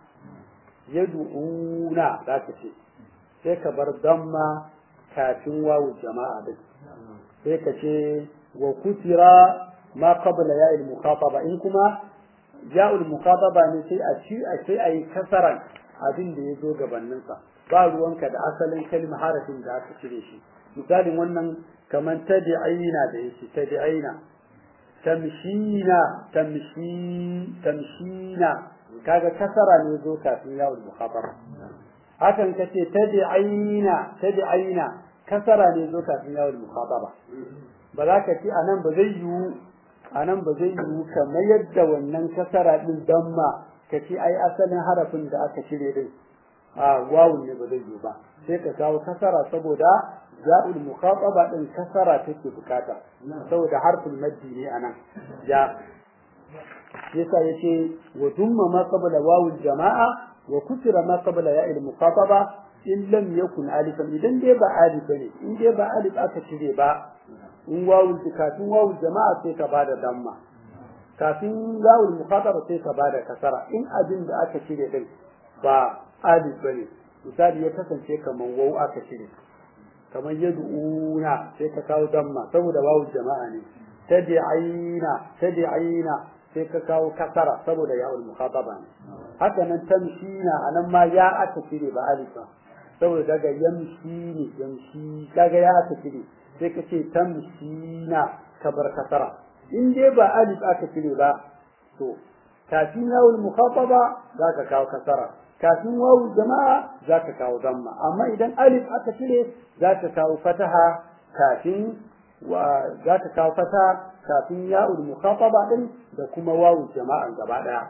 yad'una za ka ce sai ka bar damma kafin wawul jama'a din sai ka ce wa kutira ma qabla ya'il mukhataba in kuma ya'ul mukhataba ne sai a ci a sai ayi kasaran abin da ya zo gabanin sa ba ruwanka da asalin kalmar harafin da aka cire shi misalin wannan kamar tabi'ina da yake tabi'ina tamshina tamshi tamshina kaga kasara ne zo kafin yawul mukhataba hakan kace tabi'ina tabi'ina kasara ne zo kafin yawul mukhataba ba za ka ce anan ba zai yiwu anan ba zai yiwu kamar yadda wannan kasara din damma ka ce ai asalin harafin da aka cire din a wawun ne ba zai yiwu ba sai ka kawo kasara saboda za'ul mukhataba din kasara take bukata saboda harfin maddi ne anan ya yasa yace wa dumma ma qabla wawul jama'a wa kusira ma qabla ya'il mukhataba in lam yakun alifan idan dai ba alif ne in dai ba alif aka cire ba in wawul kafin wawul jama'a sai ka bada damma kafin wawul mukhataba sai ka bada kasara in abin da aka cire din ba alif bane misali ya kasance kaman wawu aka cire kamar yad'una sai ka kawo damma saboda wawu jama'a ne tabi'ina tabi'ina sai ka kawo kasara saboda ya'ul mukhataba ne haka nan tamshina anan ma ya aka cire ba alifa saboda daga yamshi ne yamshi kaga ya aka cire sai ka ce tamshina ka bar kasara in dai ba alif aka cire ba to kafin yawul mukhataba zaka kawo kasara kafin wawul jama'a zaka kawo zamma amma idan alif aka cire zaka kawo fataha kafin wa zaka kawo fataha kafin ya'ul mukhataba din da kuma wawul jama'a gaba daya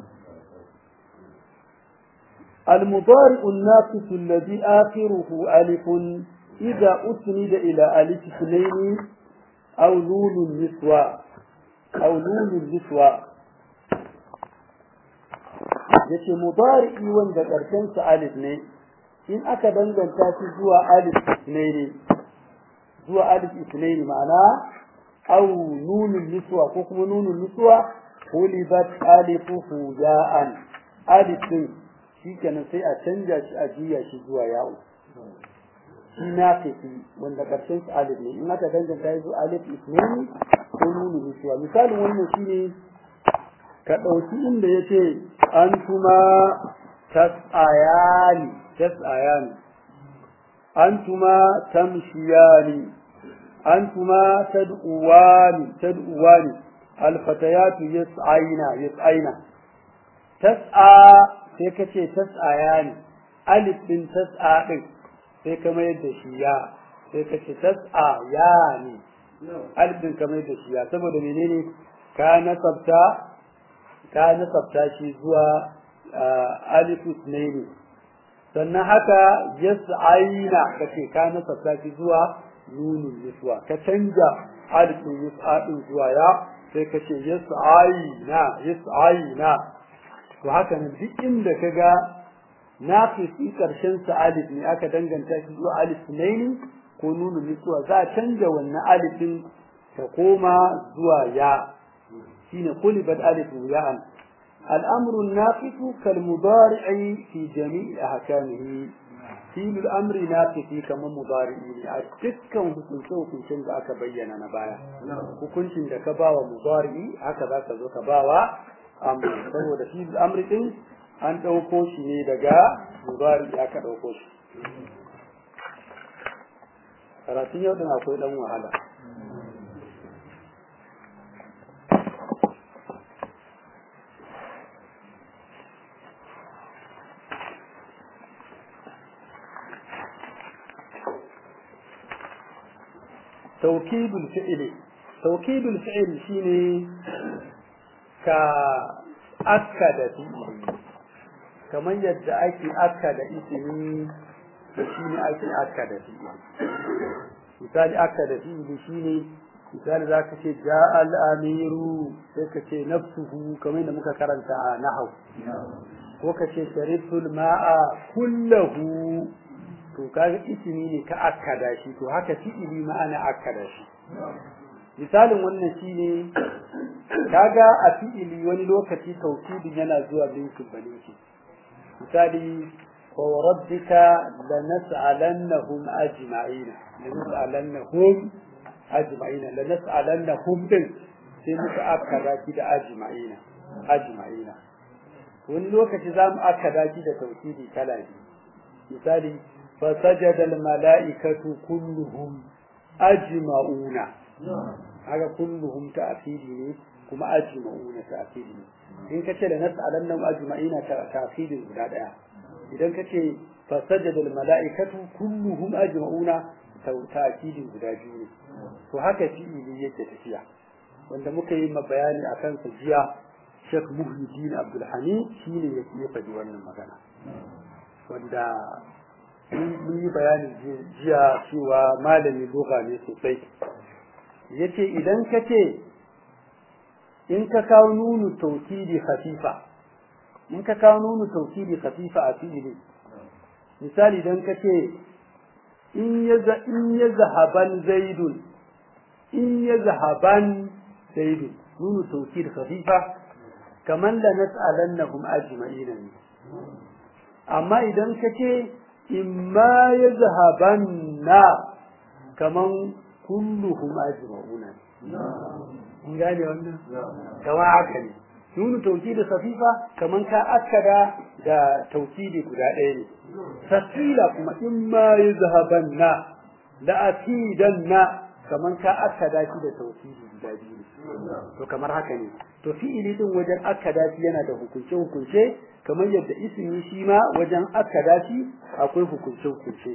المضارع الناقص الذي آخره ألف إذا أسند إلى ألف اثنين أو نون النسوة أو نون النسوة yace mudari'i wanda karshen sa alif ne in aka danganta shi zuwa alif isnaini zuwa alif isnaini ma'ana aw nunun niswa ko kuma nunun niswa hulibat alifuhu ya'an alif din shikenan sai a canja shi a juya shi zuwa ya'u shi naqifi wanda karshen sa alif ne in aka danganta shi zuwa alif isnaini ko nunun niswa misalin wannan shine ka ɗauki inda ya ce an kuma tas'ayani tas'ayani an kuma tamshiyani an kuma tad'uwani tad'uwani alfatayatu yas'aina yas'aina tas'a sai ka ce tas'ayani alif din tas'a din sai ka mayar da shi ya sai ka ce tas'a yani alif din ka mayar da shi ya saboda menene ka nasabta ka nasabta shi zuwa alifu ne sannan haka yas'aina kace ka nasabta shi zuwa nunun niswa ka canja alifu yas'a din zuwa ya sai ka ce yas'aina yas'aina to haka nan duk inda kaga naqisi karshen sa alif ne aka danganta shi zuwa alif ne ko nunun niswa za a canja wannan alifin ta koma zuwa ya حين قلبت ألف ياء الأمر الناقص كالمضارع في جميع أحكامه فيل الأمر ناقص كما مضارع أتكا hukunce hukuncen da aka bayyana na baya hukuncin da ka bawa mudari haka za ka zo ka bawa amri saboda shi amri din an ɗauko shi ne daga mudari aka ɗauko shi karatun yau din akwai ɗan wahala توكيد الفعل توكيد الفعل شيني كأكد فيه كما يدعي أكد اسمي شيني أكي أكد فيه مثال أكد فيه شيني مثال ذاك شيء جاء الأمير ذاك شيء نفسه كما ينمك كرنت نحو وكشي شربت الماء كله to kaga ismi ne ka akkada shi to haka fi'ili ma ana akkada shi misalin wannan shine kaga a fi'ili wani lokaci tawkidin yana zuwa binkin balinki misali wa rabbika lanas'alannahum ajma'ina lanas'alannahum ajma'ina lanas'alannahum din sai muka akkada shi da ajma'ina ajma'ina wani lokaci za mu akkada shi da tawkidi kala biyu misali فسجد الملائكة كلهم أجمعون هذا كلهم تأكيد كما أجمعون تأكيد إن كتل نسألنهم أجمعين تأكيد الولاد إذا كتل فسجد الملائكة كلهم أجمعون تأكيد الولاد وهكذا في إلية تفيا wanda muka yi ma bayani a kansa jiya Sheikh Muhyiddin Abdul Hamid shine ya faɗi wannan magana wanda mun yi bayani jiya cewa malami lugha ne sosai yace idan ka ce in ka kawo nunu taukidi khafifa in ka kawo nunu taukidi khafifa a fi'ili misali idan ka ce in ya in ya zahaban zaidun in ya zahaban zaidun nunu taukidi khafifa kaman la nas'alannahum ajma'ina amma idan ka ce imma ya zahabanna kaman kulluhum ajma'una in gane wannan kama haka ne nunu tauki da safifa kaman ka akkada da taukidi guda ɗaya ne tasila kuma in ma yuzhabanna la akidanna kaman ka akada shi da tauhidi guda biyu to kamar haka ne to fi'ili din wajen akada shi yana da hukunce hukunce kamar yadda ismi shi ma wajen akada shi akwai hukunce hukunce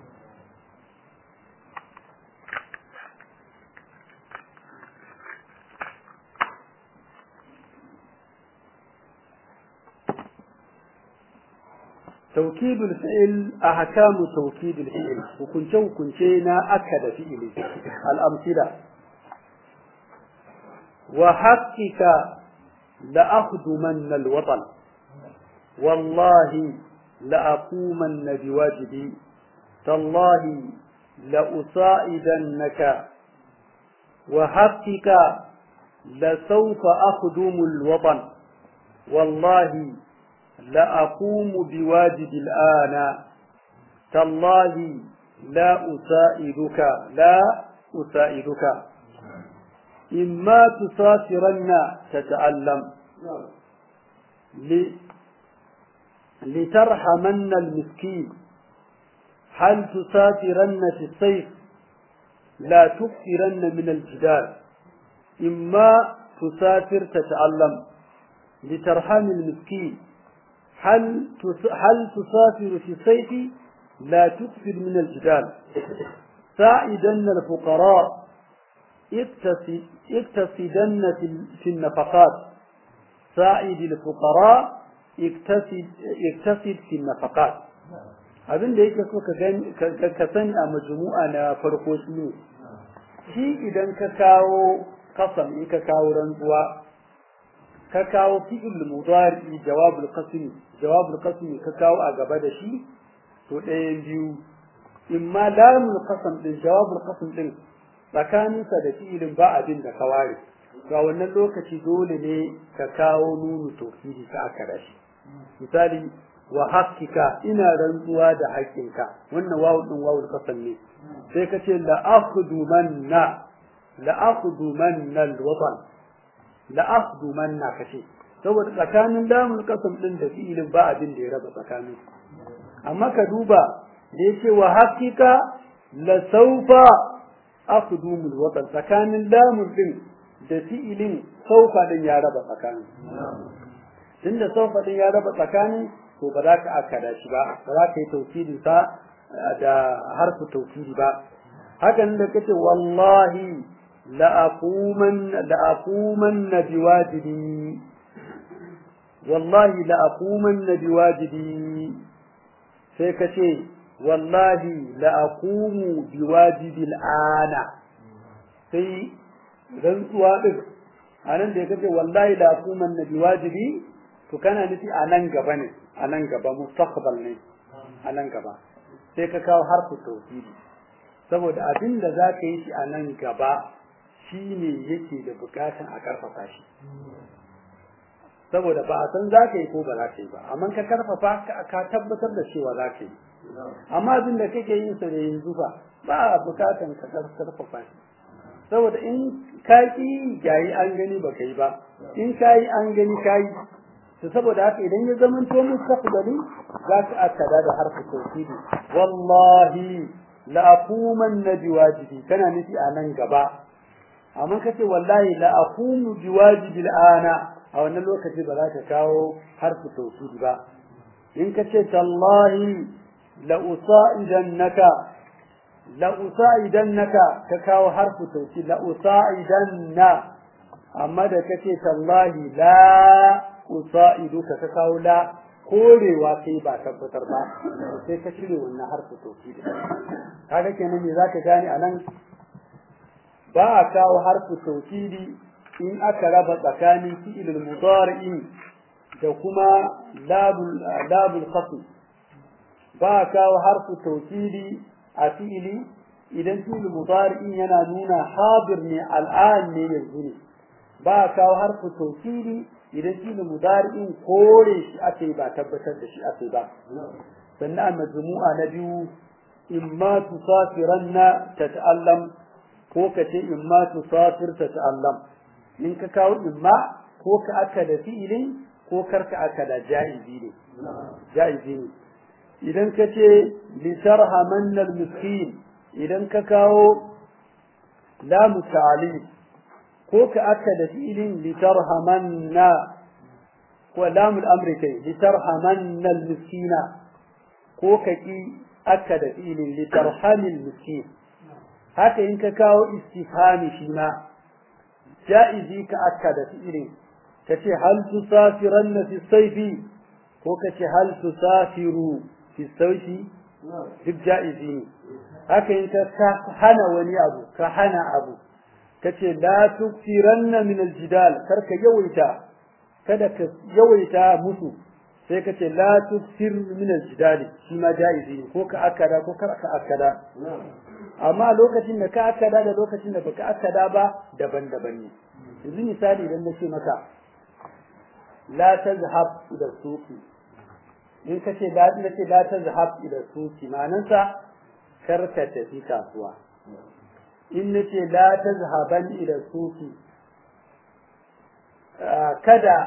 توكيد الفعل أحكام توكيد الفعل وكنت كنتنا أكد فعل الأمثلة وحقك لأخدمن الوطن والله لأقومن بواجبي تالله لأصائدنك وحقك لسوف أخدم الوطن والله لأقوم بواجب الآن تالله لا أسائدك لا أسائدك إما تسافرن تتألم لترحمن المسكين هل تسافرن في الصيف لا تكثرن من الجدال إما تسافر تتألم لترحم المسكين هل هل تسافر في الصيف لا تكثر من الجدال ساعدن الفقراء اقتصدن في النفقات ساعد الفقراء اقتصد في النفقات abin da yake so ka sani a majmu'a na farko shi ne shi idan ka kawo kasam in ka kawo rantsuwa ka kawo fi'il mudari jawabul qasmi jawabul qasmi ka kawo a gaba da shi to ɗayan biyu imma lamul qasam din jawabul qasm din tsakaninsa da fi'ilin ba abin da ka ware ga wannan lokaci dole ne ka kawo nunu tauhidi ka aka dashi misali wa haqqika ina rantsuwa da haƙƙinka wannan wawu din wawul qasam ne sai ka ce la akhdumanna la akhdumanna alwatan la akhdumanna kace saboda tsakanin lamul qasam din da fi'ilin ba abin da ya raba tsakanin amma ka duba da yace wa haqqika la sawfa akhdumul watan tsakanin lamun din da fi'ilin saufa din ya raba tsakanin tunda saufa din ya raba tsakanin to ba za ka akada shi ba ba za ka yi tawkidin sa da harfu tawkidi ba hakan da kace wallahi la aquman la aquman biwajibi wallahi la aquman biwajibi sai kace wallahi la aqumu biwajibil ana sai rantsuwa din anan da kace wallahi la aquman biwajibi to kana nufi a nan gaba ne a nan gaba mustaqbal ne a nan gaba sai ka kawo harfu tawhidi saboda abin da za ka yi shi a nan gaba shine yake da bukatan a karfafa shi saboda ba a san za ka yi ko ba za ka yi ba amma ka karfafa ka tabbatar da cewa za ka yi amma abin da kake yin sa da yanzu fa ba a bukatan ka karfafa shi saboda in ka ki yayi an gani ba kai ba in ka yi an gani ka yi to saboda haka idan ya zama to mustaqbali za ka akada da harfi tawhidi wallahi la aquman biwajibi kana nufi a nan gaba amma kace wallahi la aqumu biwajibi al'ana a wannan lokaci ba za ka kawo harfi tawhidi ba in kace tallahi la usaidannaka la usaidannaka ka kawo harfi tawhidi la usaidanna amma da kace tallahi la usa'iduka ka kawo la korewa sai ba tabbatar ba sai ka cire wannan harfi tauhidi kaga kenan me zaka gane anan ba a kawo harfi tauhidi in aka raba tsakanin fi'il mudari'in da kuma labul labul khasm ba a kawo harfi tauhidi a fi'ili idan fi'il mudari'in yana nuna hadir ne al'an ne yanzu ne ba a kawo harfi tauhidi idan shi ne mudari'in kore shi ake ba tabbatar da shi ake ba sannan majmu'a na biyu imma tusafiranna tata'allam ko ka ce imma tusafir tata'allam in ka kawo imma ko ka aka da fi'ilin ko karka aka da ja'izi ne ja'izi ne idan ka ce litarhamanna al-miskin idan ka kawo lamu ta'lil ko ka aka da fi'ilin litarhamanna ko lamul amri kai litarhamanna al-miskina ko ka ki aka da fi'ilin litarhamil miskin haka in ka kawo istifhami shi ma ja'izi ka aka da fi'ilin ka ce hal tusafiranna fi sayfi ko ka ce hal tusafiru fi sayfi duk ja'izi ne haka in ka hana wani abu ka hana abu ka ce la tuksiranna min aljidal kar ka yawaita kada ka yawaita musu sai ka ce la tuksir min aljidal shi ma ja'izi ne ko ka akada ko kar ka akada amma lokacin da ka akada da lokacin da baka akada ba daban-daban ne yanzu misali idan na ce maka la tazhab ila suqi in ka ce la ce la tazhab ila suqi ma'anarsa kar ka tafi kasuwa in nace la tazhaban ila suqi kada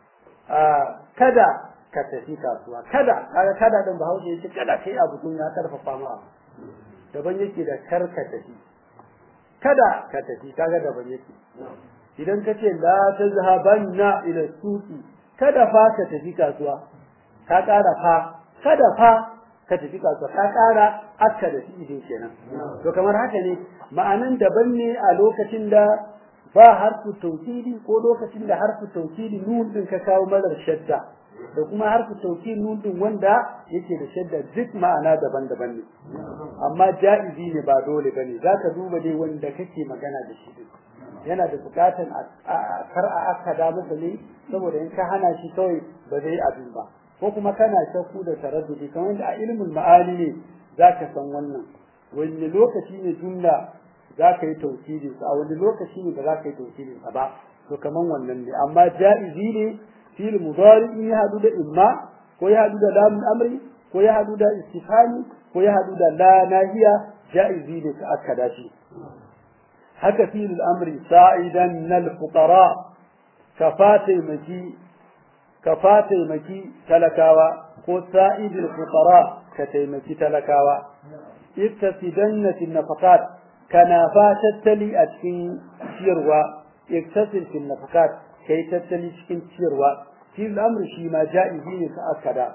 kada ka tafi kasuwa kada kaga kada din bahaushe yace kada kai abu kun ya karfafa ma daban yake da kar ka tafi kada ka tafi kaga daban yake idan ka ce la tazhabanna ila suqi kada fa ka tafi kasuwa ka ƙara fa kada fa ka tafi kasuwa ka ƙara akka da shi kenan to kamar haka ne ma'anan daban ne a lokacin da ba harfu tawkili ko lokacin da harfu tawkili nun din ka kawo marar shadda da kuma harfu tawkili nun din wanda yake da shadda duk ma'ana daban-daban ne amma ja'izi ne ba dole bane zaka duba dai wanda kake magana da shi yana da bukatan kar a aka da masa ne saboda in ka hana shi kawai ba zai abin ba ko kuma kana shakku da taraddudi kamar da a ilimin ma'ani ne zaka san wannan wani lokaci ne jumla za ka yi tauhidin a wani lokaci ne ba za ka yi tauhidin ba to kaman wannan ne amma ja'izi ne fil mudari in ya hadu da imma ko ya hadu da lam amri ko ya hadu da istifhami ko ya hadu da la nahiya ja'izi ne ka aka dashi haka fil amri sa'idan nal fuqara kafatai maki kafatai maki talakawa ko sa'idul fuqara ka taimaki talakawa ittasidanna fil nafaqat kana fa tattali a cikin ciyarwa iktasil fil nafaqat kai tattali cikin ciyarwa shi al'amr shi ma ja'izi ne ka akada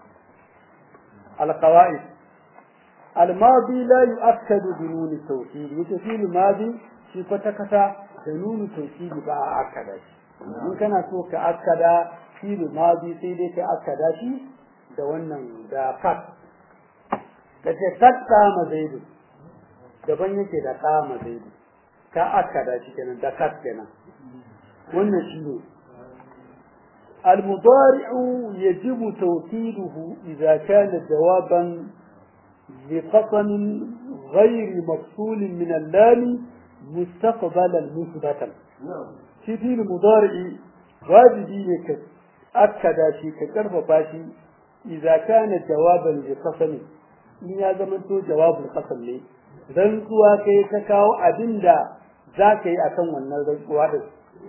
al-qawaid al-madi la yu'akkadu bi nun at-tawkid yace fi al-madi shi kwata kata da nun at-tawkid ba a akada shi in kana so ka akada fi al-madi sai dai ka akada shi da wannan da kat kace kat ma zaidu daban yake da kama zaidu ka aka da shi kenan da kat kenan wannan shi ne المضارع يجب توكيده إذا كان جوابا لقسم غير مفصول من اللام مستقبلا مثبتا في في المضارع واجبي أكد شيء كترف باشي إذا كان جوابا لقسم إن هذا من جواب القسم ليه rantsuwa kai ka kawo abin da za ka yi a kan wannan rantsuwa ɗin.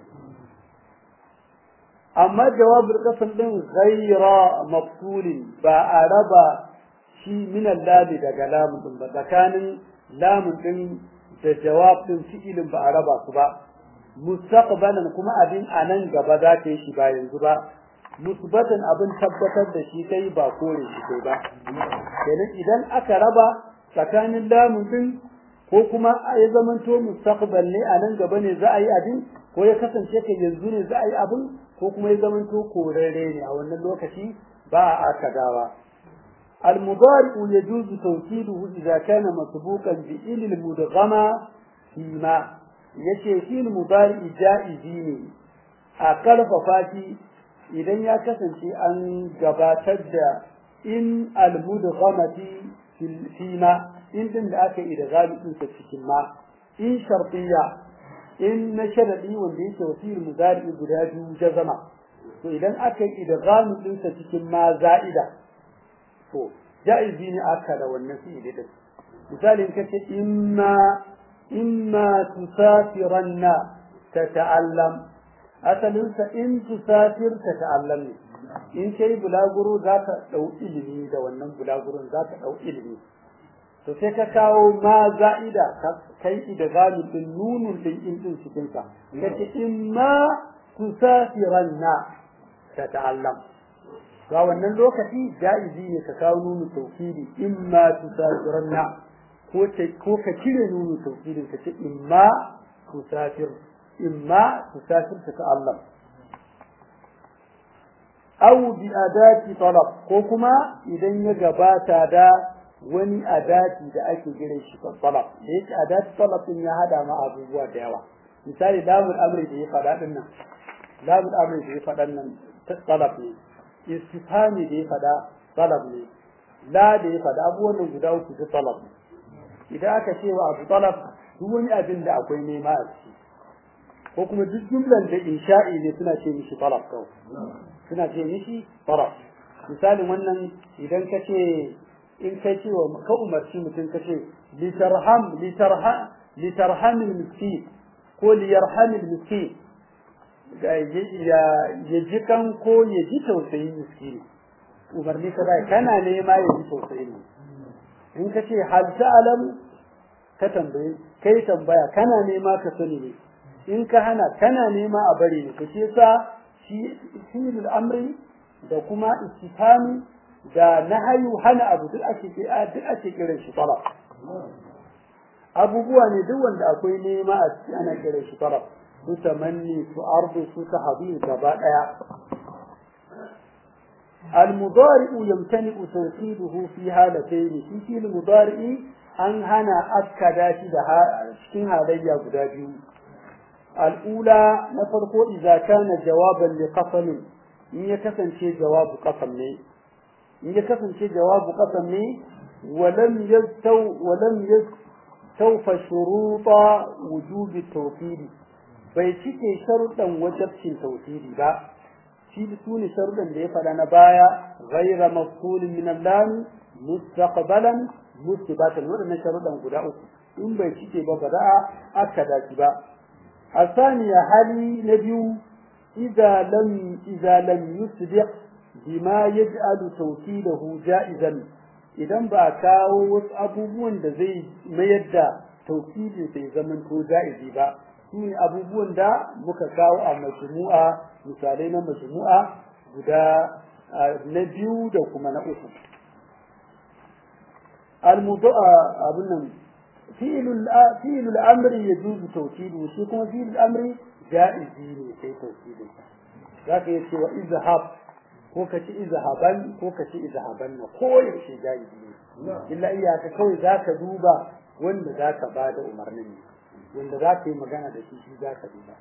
Amma jawabin ƙasar ɗin ghaira mafsulin ba a raba shi minan lami daga lamun ɗin ba tsakanin lamun ɗin da jawab ɗin fi'ilin ba a raba su ba. Mustaqbalan kuma abin a nan gaba za ka yi shi ba yanzu ba. Musbatan abin tabbatar da shi kai ba kore shi kai ba. Kenan idan aka raba tsakanin lamun din ko kuma ya zamanto mustaqbal ne a nan gaba ne za a yi abin ko ya kasance ka yanzu ne za a yi abin ko kuma ya zamanto korare ne a wannan lokaci ba a akadawa المضارع يجوز توكيده إذا كان مسبوقا بإل المدغمة فيما yace shi mudari ja'izi ne a karfafa shi idan ya kasance an gabatar da in al-mudghamati fima in din da aka yi da galibin sa cikin ma in shartiya in na sharadi wanda yake wasir mudari guda biyu jazama to idan aka yi da galibin sa cikin ma za'ida to jaizi ne aka da wannan fi'ili din misali in kace imma imma tusafiranna tata'allam asalin sa in tusafir tata'allam ne in kai bulaguro za ka ɗau ilimi da wannan bulaguron za ka ɗau ilimi to sai ka kawo ma za'ida kai idgamin din nunun din in din cikin sa kace imma tusafiranna ta ta'allam to a wannan lokaci jaizi ne ka kawo nunu tawkidi imma tusafiranna ko ce ko ka cire nunu tawkidin ka ce imma tusafir imma tusafir ta ta'allam aw bi adati talab ko kuma idan ya gabata da wani adati da ake gire shi talab da yake adati talab din ya hada ma abubuwa da yawa misali lamul amri da ya faɗa din nan lamul amri da ya faɗa nan talab ne istifhami da ya faɗa talab ne la da ya faɗa abubuwan nan guda uku da talab ne idan aka ce wa abu talab duk wani abin da akwai nema a ciki ko kuma duk jumlan da insha'i ne suna ce mishi talab kawai suna ce mishi talab misalin wannan idan ka ce in kai ce wa ka umarci mutum ka ce litarham litarham litarhamil miskin ko liyarhamil miskin ya ji kan ko ya ji tausayin miskini umarni ka bai kana nema ya ji tausayin in ka ce hal ta'lam ka tambaye kai tambaya kana nema ka sani ne in ka hana kana nema a bari ne kace sa shi fi'il amri da kuma istifhami da nahayu hana abu duk ake duk ake kiran shi talab abubuwa ne duk wanda akwai nema a ciki ana kiran shi talab su tamanni su ardu su tahdi gaba daya المضارع يمتنع توكيده في هالتين في في المضارع an hana akkada shi da cikin halayya guda biyu al'ula na farko idza kana jawaban li qasam in ya kasance jawabu qasam ne in ya kasance jawabu qasam ne walam yastaw walam yastawfa shuruta wujubi tawkidi bai cike sharuɗan wajabcin tawkidi ba shi su ne sharuɗan da ya faɗa na baya ghaira mafulin min al-lam mustaqbalan mustibatan waɗannan sharuɗan guda uku in bai cike ba ba za a aka dace ba الثانية هل نبي إذا لم إذا لم يسبق بما يجعل توكيده جائزا idan ba a kawo wasu abubuwan da zai mayar da taukidin sai zaman ko ja'izi ba su ne abubuwan da muka kawo a majmu'a misalai na majmu'a guda na biyu da kuma na uku al-mudu'a abun nan fi'il al-amri yajuzu tawkidu shi kuma fi'il al-amri ja'izi ne sai tawkidin zaka yace wa izhab ko ka ci izhaban ko ka ci izhaban na ko yaushe ja'izi ne illa iyaka kawai zaka duba wanda zaka bada umarnin ne wanda zaka yi magana da shi shi zaka duba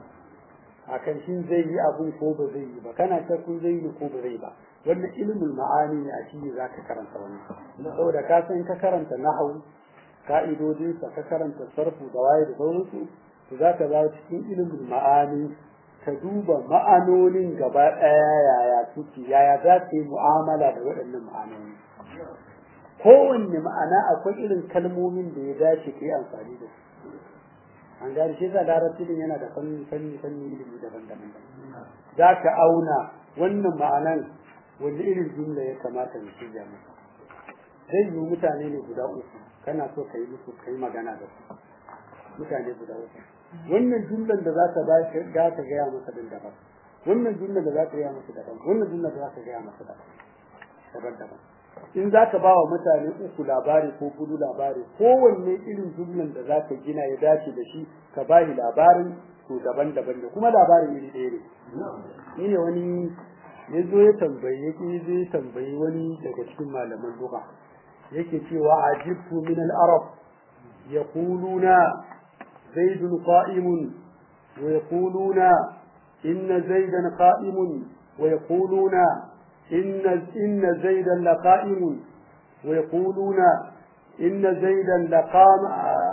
akan shi zai yi abun ko ba zai yi ba kana shakkun zai yi ko ba zai ba wannan ilmul ma'ani ne a shi zaka karanta wannan saboda ka san ka karanta nahwu ka'idodinsa ka karanta sarfu da waye da sauransu to za ka zawo cikin ilimin ma'ani ka duba ma'anonin gaba ɗaya yaya suke yaya za ka yi mu'amala da waɗannan ma'anoni kowanne ma'ana akwai irin kalmomin da ya dace ka yi amfani da su an gane shi yasa larabci din yana da fanni fanni fanni ilimi daban-daban za ka auna wannan ma'anan wanda irin jumla ya kamata mu shirya masa zai yi mutane ne guda uku kana so ka yi musu ka yi magana da su mutane guda uku wannan jumlan da za ka ba shi za ka gaya masa din daban wannan jumlan da za ka gaya masa daban wannan jumlan da za ka gaya masa daban daban daban in za ka ba wa mutane uku labari ko kudu labari kowanne irin jumlan da za ka gina ya dace da shi ka ba shi labarin to daban daban da kuma labarin iri ɗaya ne ni ne wani ya zo ya tambayi ya zo ya tambayi wani daga cikin malaman lugha yake cewa ajibtu min al-arab yaquluna zaidun qa'imun wa yaquluna inna zaidan qa'imun wa yaquluna inna inna zaidan laqa'imun wa yaquluna inna zaidan laqama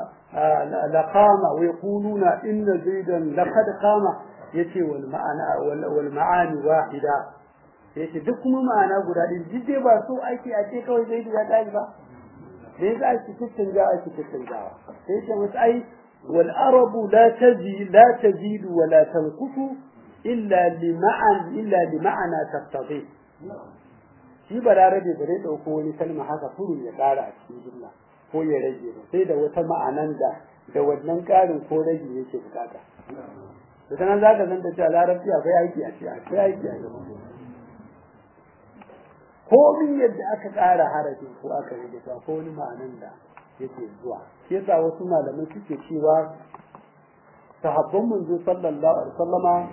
laqama wa yaquluna inna zaidan laqad qama yace wal ma'ana wal ma'ani wahida yace duk kuma ma'ana guda ɗin duk dai ba so ake a ce kawai zai ya tashi ba da yasa ake tattaunawa ake tattaunawa sai ce musu ai wal arabu la tazi la tazidu wa la tanqutu illa li ma'an illa li ma'ana taqtadi shi balarabe ba zai dauko wani kalma haka furu ya kara a cikin jumla ko ya rage ba sai da wata ma'anan da da wannan karin ko rage yake bukata da sanan zaka san da cewa larabci akwai aiki a cikin akwai aiki a cikin komin yadda aka ƙara harafin ko aka rage ta ko wani ma'anan da yake zuwa shi yasa wasu malamai suke cewa sahabban manzo sallallahu alaihi wasallama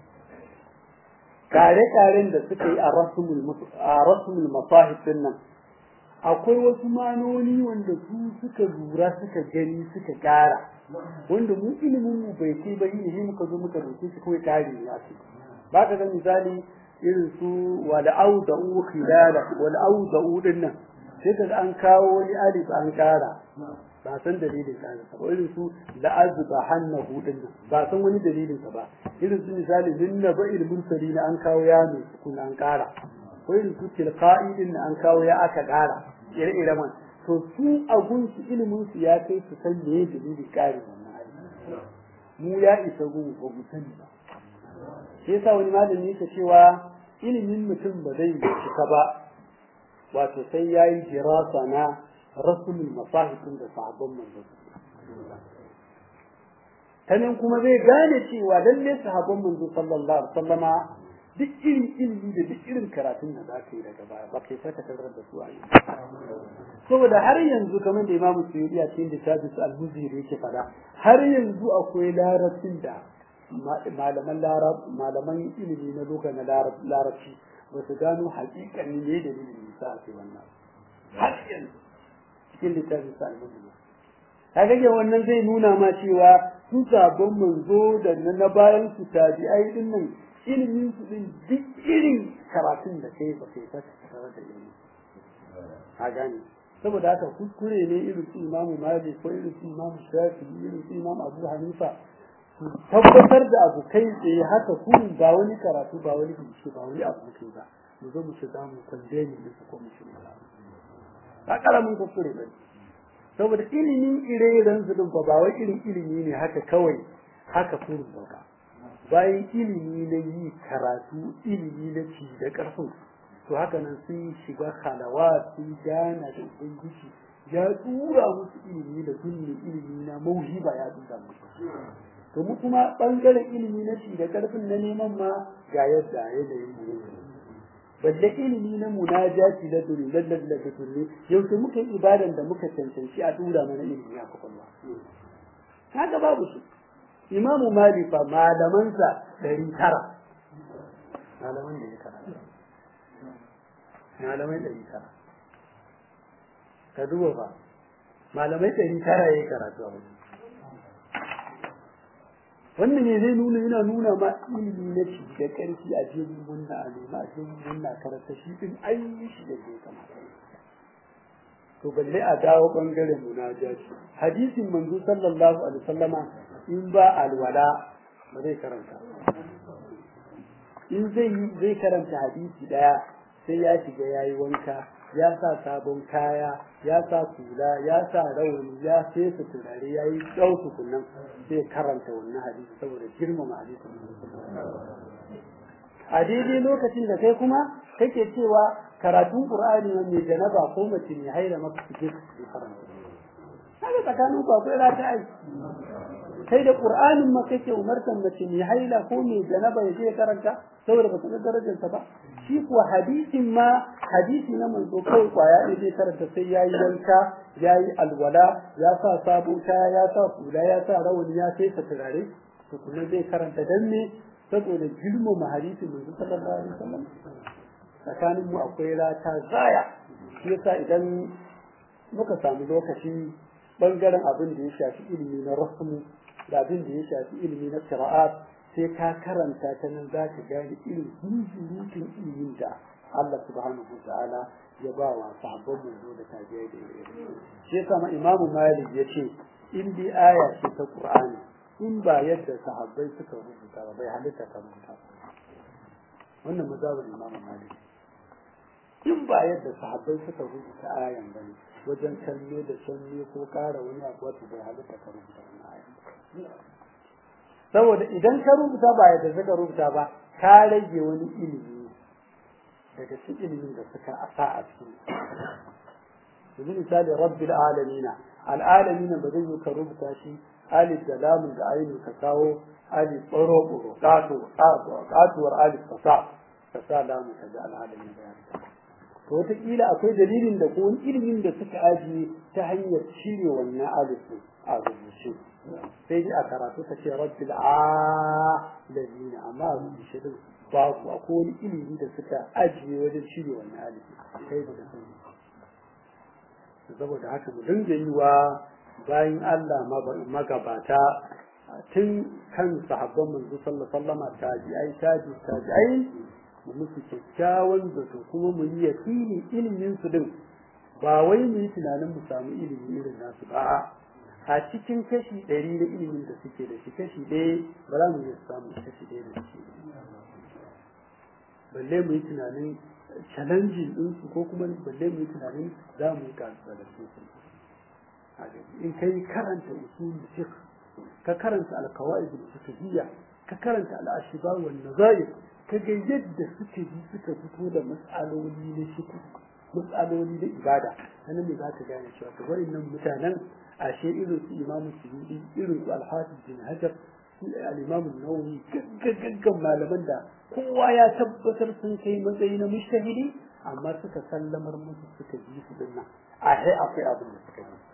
kare-karen da suka yi a rasmul a rasmul masahib din nan akwai wasu manoni wanda su suka lura suka gani suka ƙara wanda mu ilimin mu bai kai ba yi muka zo muka roke shi kawai kare ne a ba ka ga misali irin su wal auda'u khilala wal auda'u dinnan sai ka an kawo wani alif an kara ba san dalilin kara ba irin su la'azba hannahu dinnan ba san wani dalilin sa ba irin su misali minna ba'il mursalin an kawo ya ne kun an kara ko irin su tilqa'i din an kawo ya aka kara ire-ire man to su a gunsu ilimin su ya kai su san me dalilin kare wannan alif mu ya isa gun ba mu sani ba shi yasa wani malami yake cewa ilimin mutum ba zai cika ba wato sai ya yi dirasa na rasulul masahifin da sahabban manzo ta nan kuma zai gane cewa lalle sahabban manzo sallallahu alaihi wasallama duk irin ilimi da duk irin karatun da za ka yi daga baya ba kai saka tarar da su a yi saboda har yanzu kamar da imamu suyudi a cikin littafin al-muziri yake fada har yanzu akwai larabcin da malaman malaman ilimi na loka na larabci ba su gano hakikanin ne da dalilin sa a wannan har yanzu cikin littafin sa al-muziri kaga wannan zai nuna ma cewa su sabon manzo da na bayan su tabi'ai din nan ilimin su din duk irin karatun da kai ba kai saka tare da ilimi a gane saboda haka kuskure ne irin su imamu malik ko irin su imamu shafi irin su imamu abu hanifa su tabbatar da abu kai tsaye haka kun ba wani karatu ba wani bincike ba wani abu kai ba mu zo mu shiga mu kwandeni da su ko mu shiga ba karamin kuskure ba saboda ilimin ire-iren su din ba wai irin ilimi ne haka kawai haka kurun ba bayan ilimi na yi karatu ilimi na ci da ƙarfin to haka nan sun shiga halawa sun gana da ubangiji ya tura musu ilimi da sunni ilimi na mauhiba ya tura musu to mu kuma bangaren ilimi na ci da ƙarfin na neman ma ga yadda yanayin mu balle ilimi na munajati da duri lallal da duri yau sai muka yi ibadan da muka cancanci a tura mana ilimi a kwakwalwa haka babu su imamu malik fa malamansa ɗari tara malaman da ya karanta malamai ɗari tara ka duba fa malamai ɗari tara ya yi karatu a wani wannan ne zai nuna yana nuna ma ilimi na ci da ƙarfi a jirgin munna a nema a jirgin munna karanta shi din an yi shi da zai kamata to balle a dawo bangaren munajati hadisin manzo sallallahu alaihi wasallama in ba alwala ba zai karanta in zai zai karanta hadisi daya sai ya shiga yayi wanka ya sa sabon kaya ya sa kula ya sa rauni ya fesa turare ya yi ɗau tukunan sai karanta wannan hadisi saboda girmama hadisin a daidai lokacin da kai kuma kake cewa karatun qur'ani mai janaba ko mace mai haila maka kike su karanta kaga tsakanin ku akwai rata ai kai da qur'anin ma kake umartan mace mai haila ko mai janaba ya je karanta saboda ba san darajar ta ba shi kuwa hadisin ma hadisi na manzo kawai kwaya ne zai karanta sai yayi wanka yayi alwala ya sa sabon kaya ya sa kula ya sa rawani ya sai turare to kuma zai karanta dan ne saboda girmama hadisin manzo sallallahu alaihi wasallam tsakanin mu akwai rata zaya shi yasa idan muka samu lokaci bangaren abin da ya shafi ilimi na rasmu da abin da ya shafi ilimi na qira'at sai ka karanta ta nan za ka gane irin zunzurutun ilimin da Allah subhanahu wa ta'ala ya ba wa sahabban manzo da tabi'ai da irin shi yasa ma imamu malik ya ce in bi aya ce ta qur'ani in ba yadda sahabbai suka rubuta ba bai halitta ka rubuta wannan mazhabin imamu malik in ba yadda sahabbai suka rubuta ayan bane wajen kalle da sanne ko ƙara wani abu wato bai halitta ka rubuta wannan ayan saboda idan ka rubuta ba yadda suka rubuta ba ka rage wani ilimi daga cikin ilimin da suka asa a cikin yanzu misali rabbil alamina al'alamina ba zai yi ka rubuta shi alif da lamun da ainihin ka kawo alif tsoro tsoro ƙato ƙatuwar alif ka sa ka sa lamun ka ji al'alamin da ya to wataƙila akwai dalilin da ko ilimin da suka ajiye ta hanyar cire wannan alif a rubuce sai dai a karatu ka ce rabbil alamina amma a rubuce din babu akwai wani ilimi da suka ajiye wajen cire wannan alif kai ba da sani saboda haka mu dinga yi wa bayan Allah magabata tun kan sahabban manzo sallallahu alaihi wasallam tabi'ai tabi tabi'ai mu musu kyakkyawan zato kuma mu yi yakini ilimin su din ba wai mu yi tunanin mu samu ilimi irin nasu ba a cikin kashi ɗari na ilimin da suke da shi kashi ɗaya ba za mu iya samu kashi ɗaya da shi balle mu yi tunanin challenging ɗinsu ko kuma balle mu yi tunanin za mu yi kasuwa da su in kai karanta usul fiqh ka karanta al-qawaid al-fiqhiyya ka karanta al-ashbah wal nazair ka ga yadda suke bi suka fito da mas'aloli na fiqh mas'aloli na ibada sanan ne zaka gane cewa to wayannan mutanen ashe irin su imamu suyudi irin su al-hafiz bin hajar su al-imam an-nawawi gaggagan malaman da kowa ya tabbatar sun kai matsayi na mushtahidi amma suka sallamar musu suka ji su dinnan a akwai abin da suka yi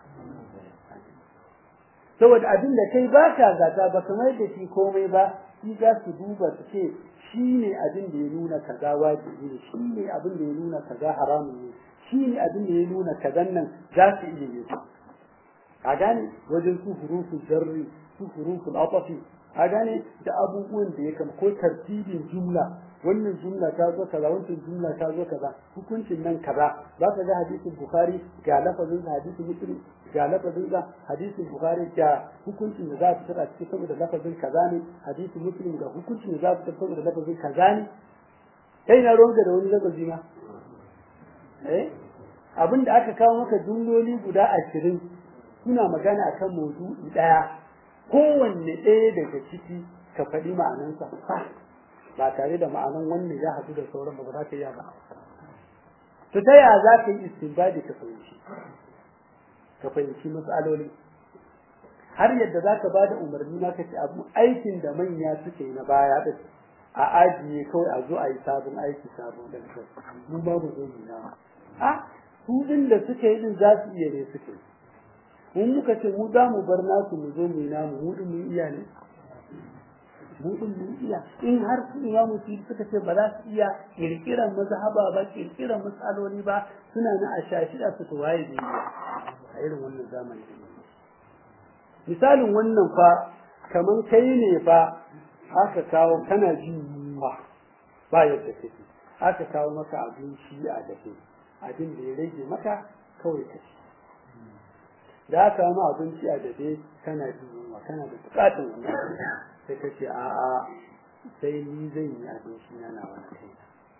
saboda abin da kai ba ka zata ba kamar da shi komai ba shi za su duba su ce shi ne abin da ya nuna kaza wajibi ne shi ne abin da ya nuna kaza haramun ne shi ne abin da ya nuna kazan nan za su iya yi a gane wajen su hurufun zarri su hurufun atafi a gane da abubuwan da ya kama ko tartibin jumla wannan jumla ta zo kaza wancan jumla ta zo kaza hukuncin nan kaza za ka ga hadisin bukhari ga lafazin hadisin muslim ga lafazin ga hadisin bukhari ga hukuncin da za a fitar a cikin saboda lafazin kaza ne hadisin muslim ga hukuncin da za a fitar saboda lafazin kaza ne kai na ruwanka da wani lafazi ma eh abin da aka kawo maka jumloli guda ashirin suna magana akan maudu'i daya kowanne ɗaya daga ciki ka faɗi ma'anansa ba tare da ma'anan wannan ya haɗu da sauran ba za ka yi ba to ta yaya za ka yi istinbadi ka fahimci ka fahimci matsaloli har yadda za ka ba da umarni ma ka ce abu aikin da manya suke yi na baya da a ajiye kawai a zo a yi sabon aiki sabon da kai mun ba mu zo mu na a su din da suke yi din za su iya ne suke mun muka ce mu za mu bar nasu mu zo mu yi namu mu din mun iya ne mu din mun iya in har su imamu su suka ce ba za su iya kirkiran mazhaba ba kirkiran matsaloli ba suna na a shashida su to waye da iya a irin wannan zamani misalin wannan fa kaman kai ne fa aka kawo kana jin yunwa ba yadda kake aka kawo maka abinci a dafe abin da ya rage maka kawai ka ci da aka ma abinci a dafe kana jin yunwa kana da bukatun wannan sai ka ce a'a sai ni zan yi abinci na na wani kai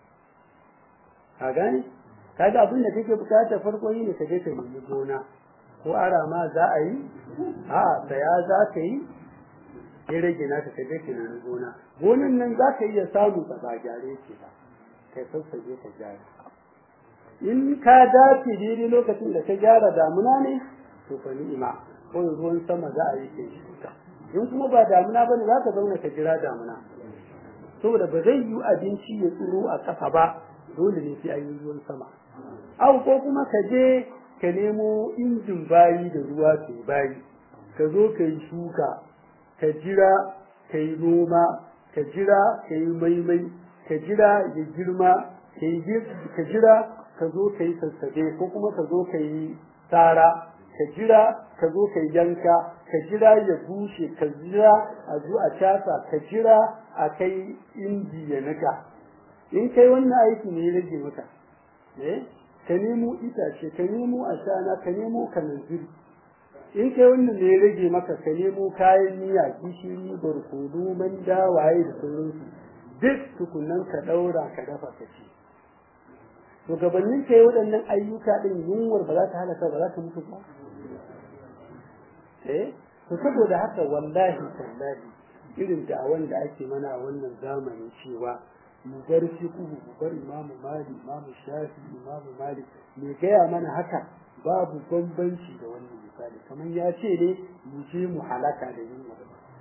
ka gane kaga abin da kake bukata farko yi ne ka je ka nemi gona ko ara ma za a yi a saya za ka yi ya rage naka ka je ka nemi gona gonan nan za ka iya samu ba ba gyare ke ba kai sassaje ka gyara in ka dace daidai lokacin da ka gyara damuna ne to fa ni'ima ko ruwan sama za a yi kai shuka in kuma ba damuna bane za ka zauna ka jira damuna saboda ba zai yi abinci ya tsiro a ƙasa ba dole ne sai an yi ruwan sama au ko kuma ka je ka nemo injin bayi da ruwa ke bayi ka zo ka yi shuka ka jira ka yi noma ka jira ka yi maimai ka jira ya girma ka jira ka zo ka yi sassabe ko kuma ka zo ka yi tsara ka jira ka zo ka yanka ka jira ya bushe ka jira a zo a casa ka jira a kai inji ya nika in kai wannan aiki ne ya rage maka eh ka nemo itace ka nemo ashana ka nemo kananziri in kai wannan ne ya rage maka ka nemo kayan miya gishiri barkono manda waye da sauransu duk tukunan ka daura ka dafa ka ci to gabanin kai waɗannan ayyuka din yunwar ba za ta halaka ba za ta mutu ba eh to saboda haka wallahi tallahi irin da'awan da ake mana a wannan zamani cewa mu bar fiqhu mu bar imamu malik imamu shafi imamu malik me gaya mana haka babu bambanci da wannan misali kamar ya ce ne mu je mu halaka da yunwa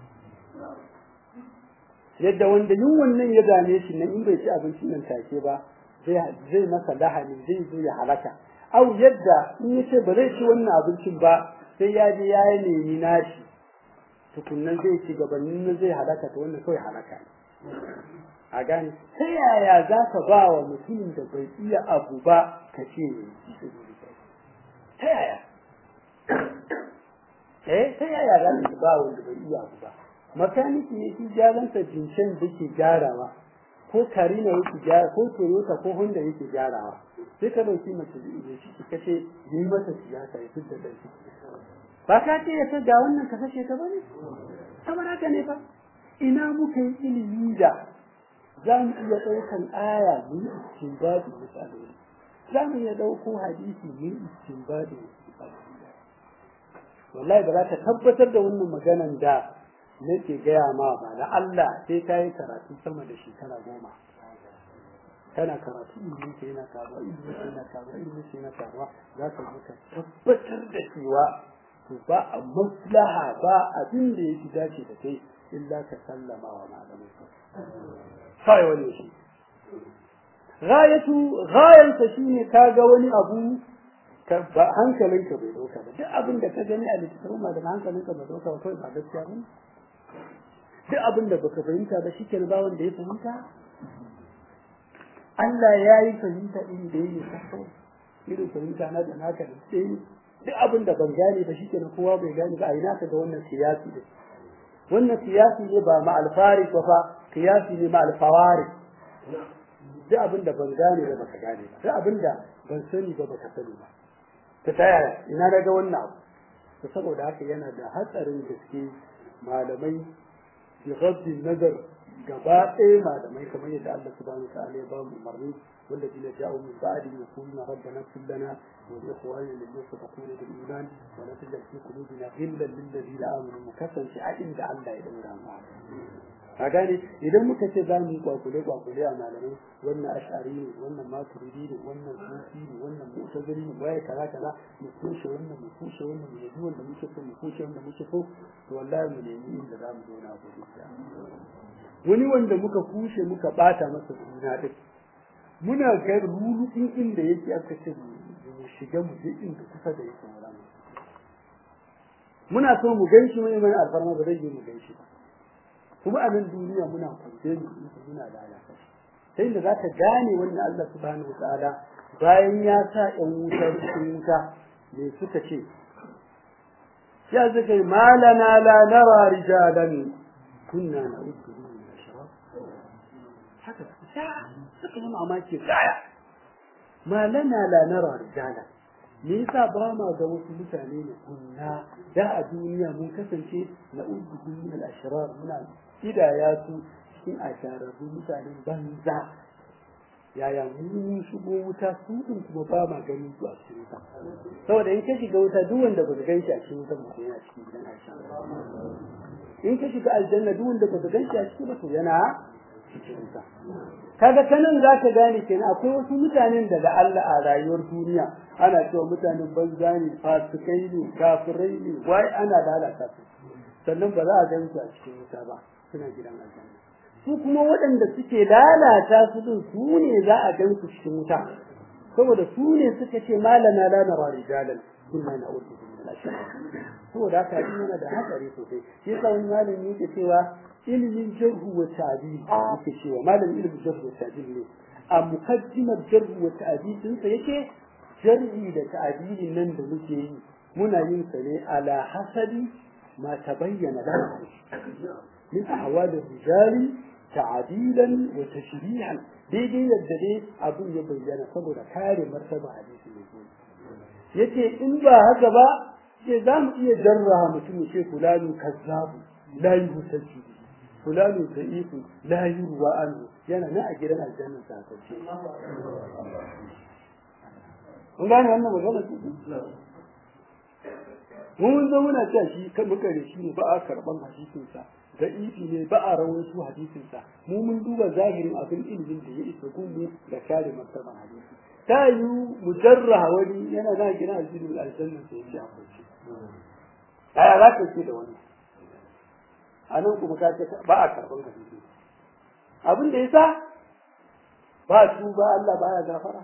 yadda wanda yunwan nan ya dame shi nan in bai ci abincin nan take ba zai masa lahani zai zo ya halaka au yadda in ya ce ba zai ci wannan abincin ba sai ya je ya nemi nashi tukunnan zai ci gabanin nan zai halaka ta wannan kawai halaka a gane ta yaya za ka ba wa mutumin da bai iya abu ba ka ce ne ta yaya eh ta yaya za ka ba wanda bai iya abu ba makaniki ne shi gyaransa jinshen da ke gyarawa ko karina yake gyara ko toyota ko honda yake gyarawa sai ka dauki mace da shi ka ce yi mata siyasa ya fitar da shi ba ka ce ya ga wannan ka kashe ta bane kamar haka ne fa ina muka yi ilimi da za mu iya ɗaukan aya mu yi istinbadi misalai za mu iya ɗauko hadisi mu yi istinbadi wallahi ba za ka tabbatar da wannan maganan da nake gaya ma ba da Allah sai ka yi karatu sama da shekara goma kana karatu ilimin ka yana karuwa ilimin ka yana karuwa ilimin ka yana karuwa za ka zo ka tabbatar da cewa to ba a maslaha ba abin da yake dace da kai illa ka sallama wa malamai kai wani shi ghayatu ghayansa shine kaga wani abu ka ba hankalinka bai dauka ba duk abin da ka gani a littattafan malaman hankalinka bai dauka ba kawai ba gaskiya ba duk abin da baka fahimta ba shi ba wanda ya fahimta Allah ya yi fahimta in da yake sako irin fahimta na da naka da sai duk abin da ban gane ba shi kowa bai gane ba a ina ka ga wannan siyasi ne wannan siyasi ne ba ma alfari ba fa siyasi ne ma alfawari duk abin da ban gane ba baka gane ba duk abin da ban sani ba baka sani ba ta taya ina daga wannan abu saboda haka yana da hatsarin gaske malamai بغض النظر gaba ɗaya malamai kamar yadda Allah subhanahu wa ta'ala ya ba mu umarni wanda jina ja'u min ba'di yaquluna rabbana ighfir lana wa li ikhwanina alladhina sabaquna bil iman wa la tajal fi qulubina ghillan lil ladina amanu mu kasance a inda Allah ya dinga mu ka gane idan muka ce za mu yi kwakule kwakule a malamai wannan ash'ari ne wannan maturidi ne wannan sufi ne wannan mu'tazili ne waye kaza kaza mu kushe wannan mu kushe wannan mu yabi wanda muke so mu kushe wanda muke so to wallahi mu nemi inda za mu zauna gobe wani wanda muka kushe muka bata masa suna din muna ga rulukin inda yake aka ce mu shiga mu je inda kusa da yake muna so mu ganshi mai mai alfarma ba zai yi mu ganshi ba kuma a nan duniya muna kwance mu muna lalata sai da za ka gane wannan Allah subhanahu wataala bayan ya sa ƴan wuta cikin wuta me suka ce ya zaka malana la nara rijalan kunna na'uddu min ashraf haka suka yi mamaki kaya malana la nara rijalan me yasa ba ma ga wasu mutane ne kunna da a duniya mun kasance na'uddu min al-ashrar muna kidaya su cikin ashararru mutanen banza yaya mun shigo wuta su din kuma ba ma ganin su a cikin wuta saboda in ka shiga wuta duk wanda ba ka gan shi a cikin wuta ba yana cikin gidan Aisha in ka shiga aljanna duk wanda ba ka gan shi a cikin ba to yana cikin wuta kaga kanan za ka gane kenan akwai wasu mutanen da da Allah a rayuwar duniya ana cewa mutanen banza ne fasikai ne kafirai ne wai ana lalata su sannan ba za a gan su a cikin wuta ba suna gidan aljanna su kuma waɗanda suke lalata su din su ne za a gan su cikin wuta saboda su ne suka ce malana la nara rijalan kunna na'udhu min al-ashrar saboda haka yana da hatsari sosai shi yasa wani malami yake cewa ilimin jarhu wa ta'dil yake cewa malamin ilimin jarhu wa ta'dil ne a mukaddimar jarhu wa ta'dil din sa yake jarhi da ta'dilin nan da muke yi muna yin sa ne ala hasabi ma tabayyana lana من أحوال الرجال تعديلا وتشريعا daidai yadda dai abin ya bayyana saboda kare martaba hadisi mai zuwa yace in ba haka ba sai za mu iya jarraha mutum ya ce fulani kazzabu la yuhtajju fulani da'ifu la yurwa anhu yana nan a gidan aljanna sa kace kun gane wannan magana mun zo muna cewa shi kan muka da shi ne ba a karban hadisin sa da ifi ne ba a rawaito hadisin sa mu mun duba zahirin abin ilimin da ya isa gunmu da kare martaban hadisi ta yi mujarra wani yana na gina aljinin aljanna sai ya ce aya za ka ce da wannan a nan kuma ka ce ba a karɓar hadisi abin da ya sa ba su ba Allah ba ya gafara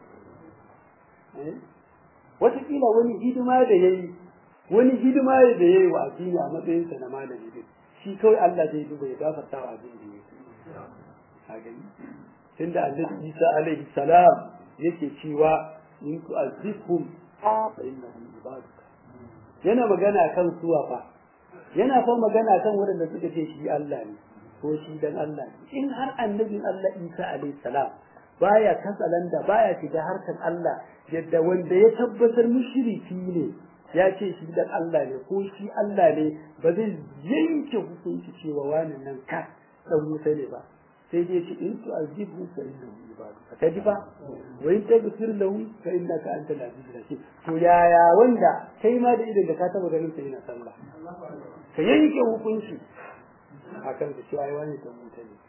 wataƙila wani hidima da ya yi wani hidima da ya yi wa addini a matsayinsa na malami din shi kawai Allah zai duba ya gafarta wa abin da ya yi a gani tunda annabi Isa alaihi salam yake cewa in tu'azzibhum fa innahum ibaduka yana magana kan suwa fa yana fa magana kan waɗanda suka ce shi Allah ne ko shi dan Allah ne in har annabin Allah Isa alaihi salam baya katsalanda baya shiga harkar Allah yadda wanda ya tabbatar mushriki ne ya ce shi dan Allah ne ko shi Allah ne ba zai yanke hukunci cewa wani nan ka dan wuta ne ba sai dai ce in tu'azibu fa innahu ibadu ka ji ba wa in taghfir lahu fa innaka antal azizul hakim to yaya wanda kai ma da idan da ka taba ganin sa yana sallah ka yanke hukunci akan da cewa ai wani dan wuta ne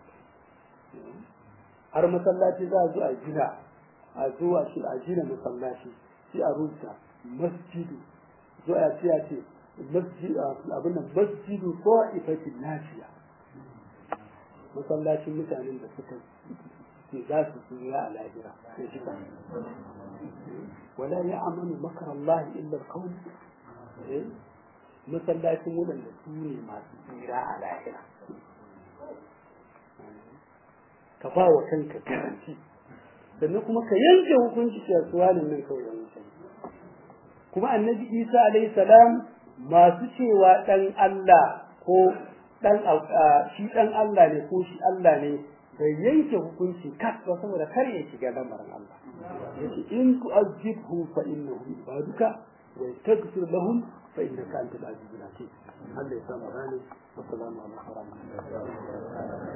har masallaci za a zo a gina a zo a shi a gina masallaci sai a rubuta masjidu zo a ce a ce masjid abin nan masjidu ko ifatin nafiya masallacin mutanen da suka ce za su tsira a lahira ya shi ba wala ya amanu makar Allah illa kawai masallacin waɗanda su ne masu tsira a lahira ka ba wa kanka garanti sannan kuma ka yanke hukunci cewa suwanin nan kawai yan mutane kuma annabi isa alayhi salam masu cewa dan Allah ko dan shi dan Allah ne ko shi Allah ne bai yanke hukunci kas ba saboda kar ya shiga lamarin Allah yace in tu'azzibhu fa innahu ibaduka wa taghfir lahum fa innaka antal azizul hakim Allah ya samu rani wa salamu alaikum wa rahmatullahi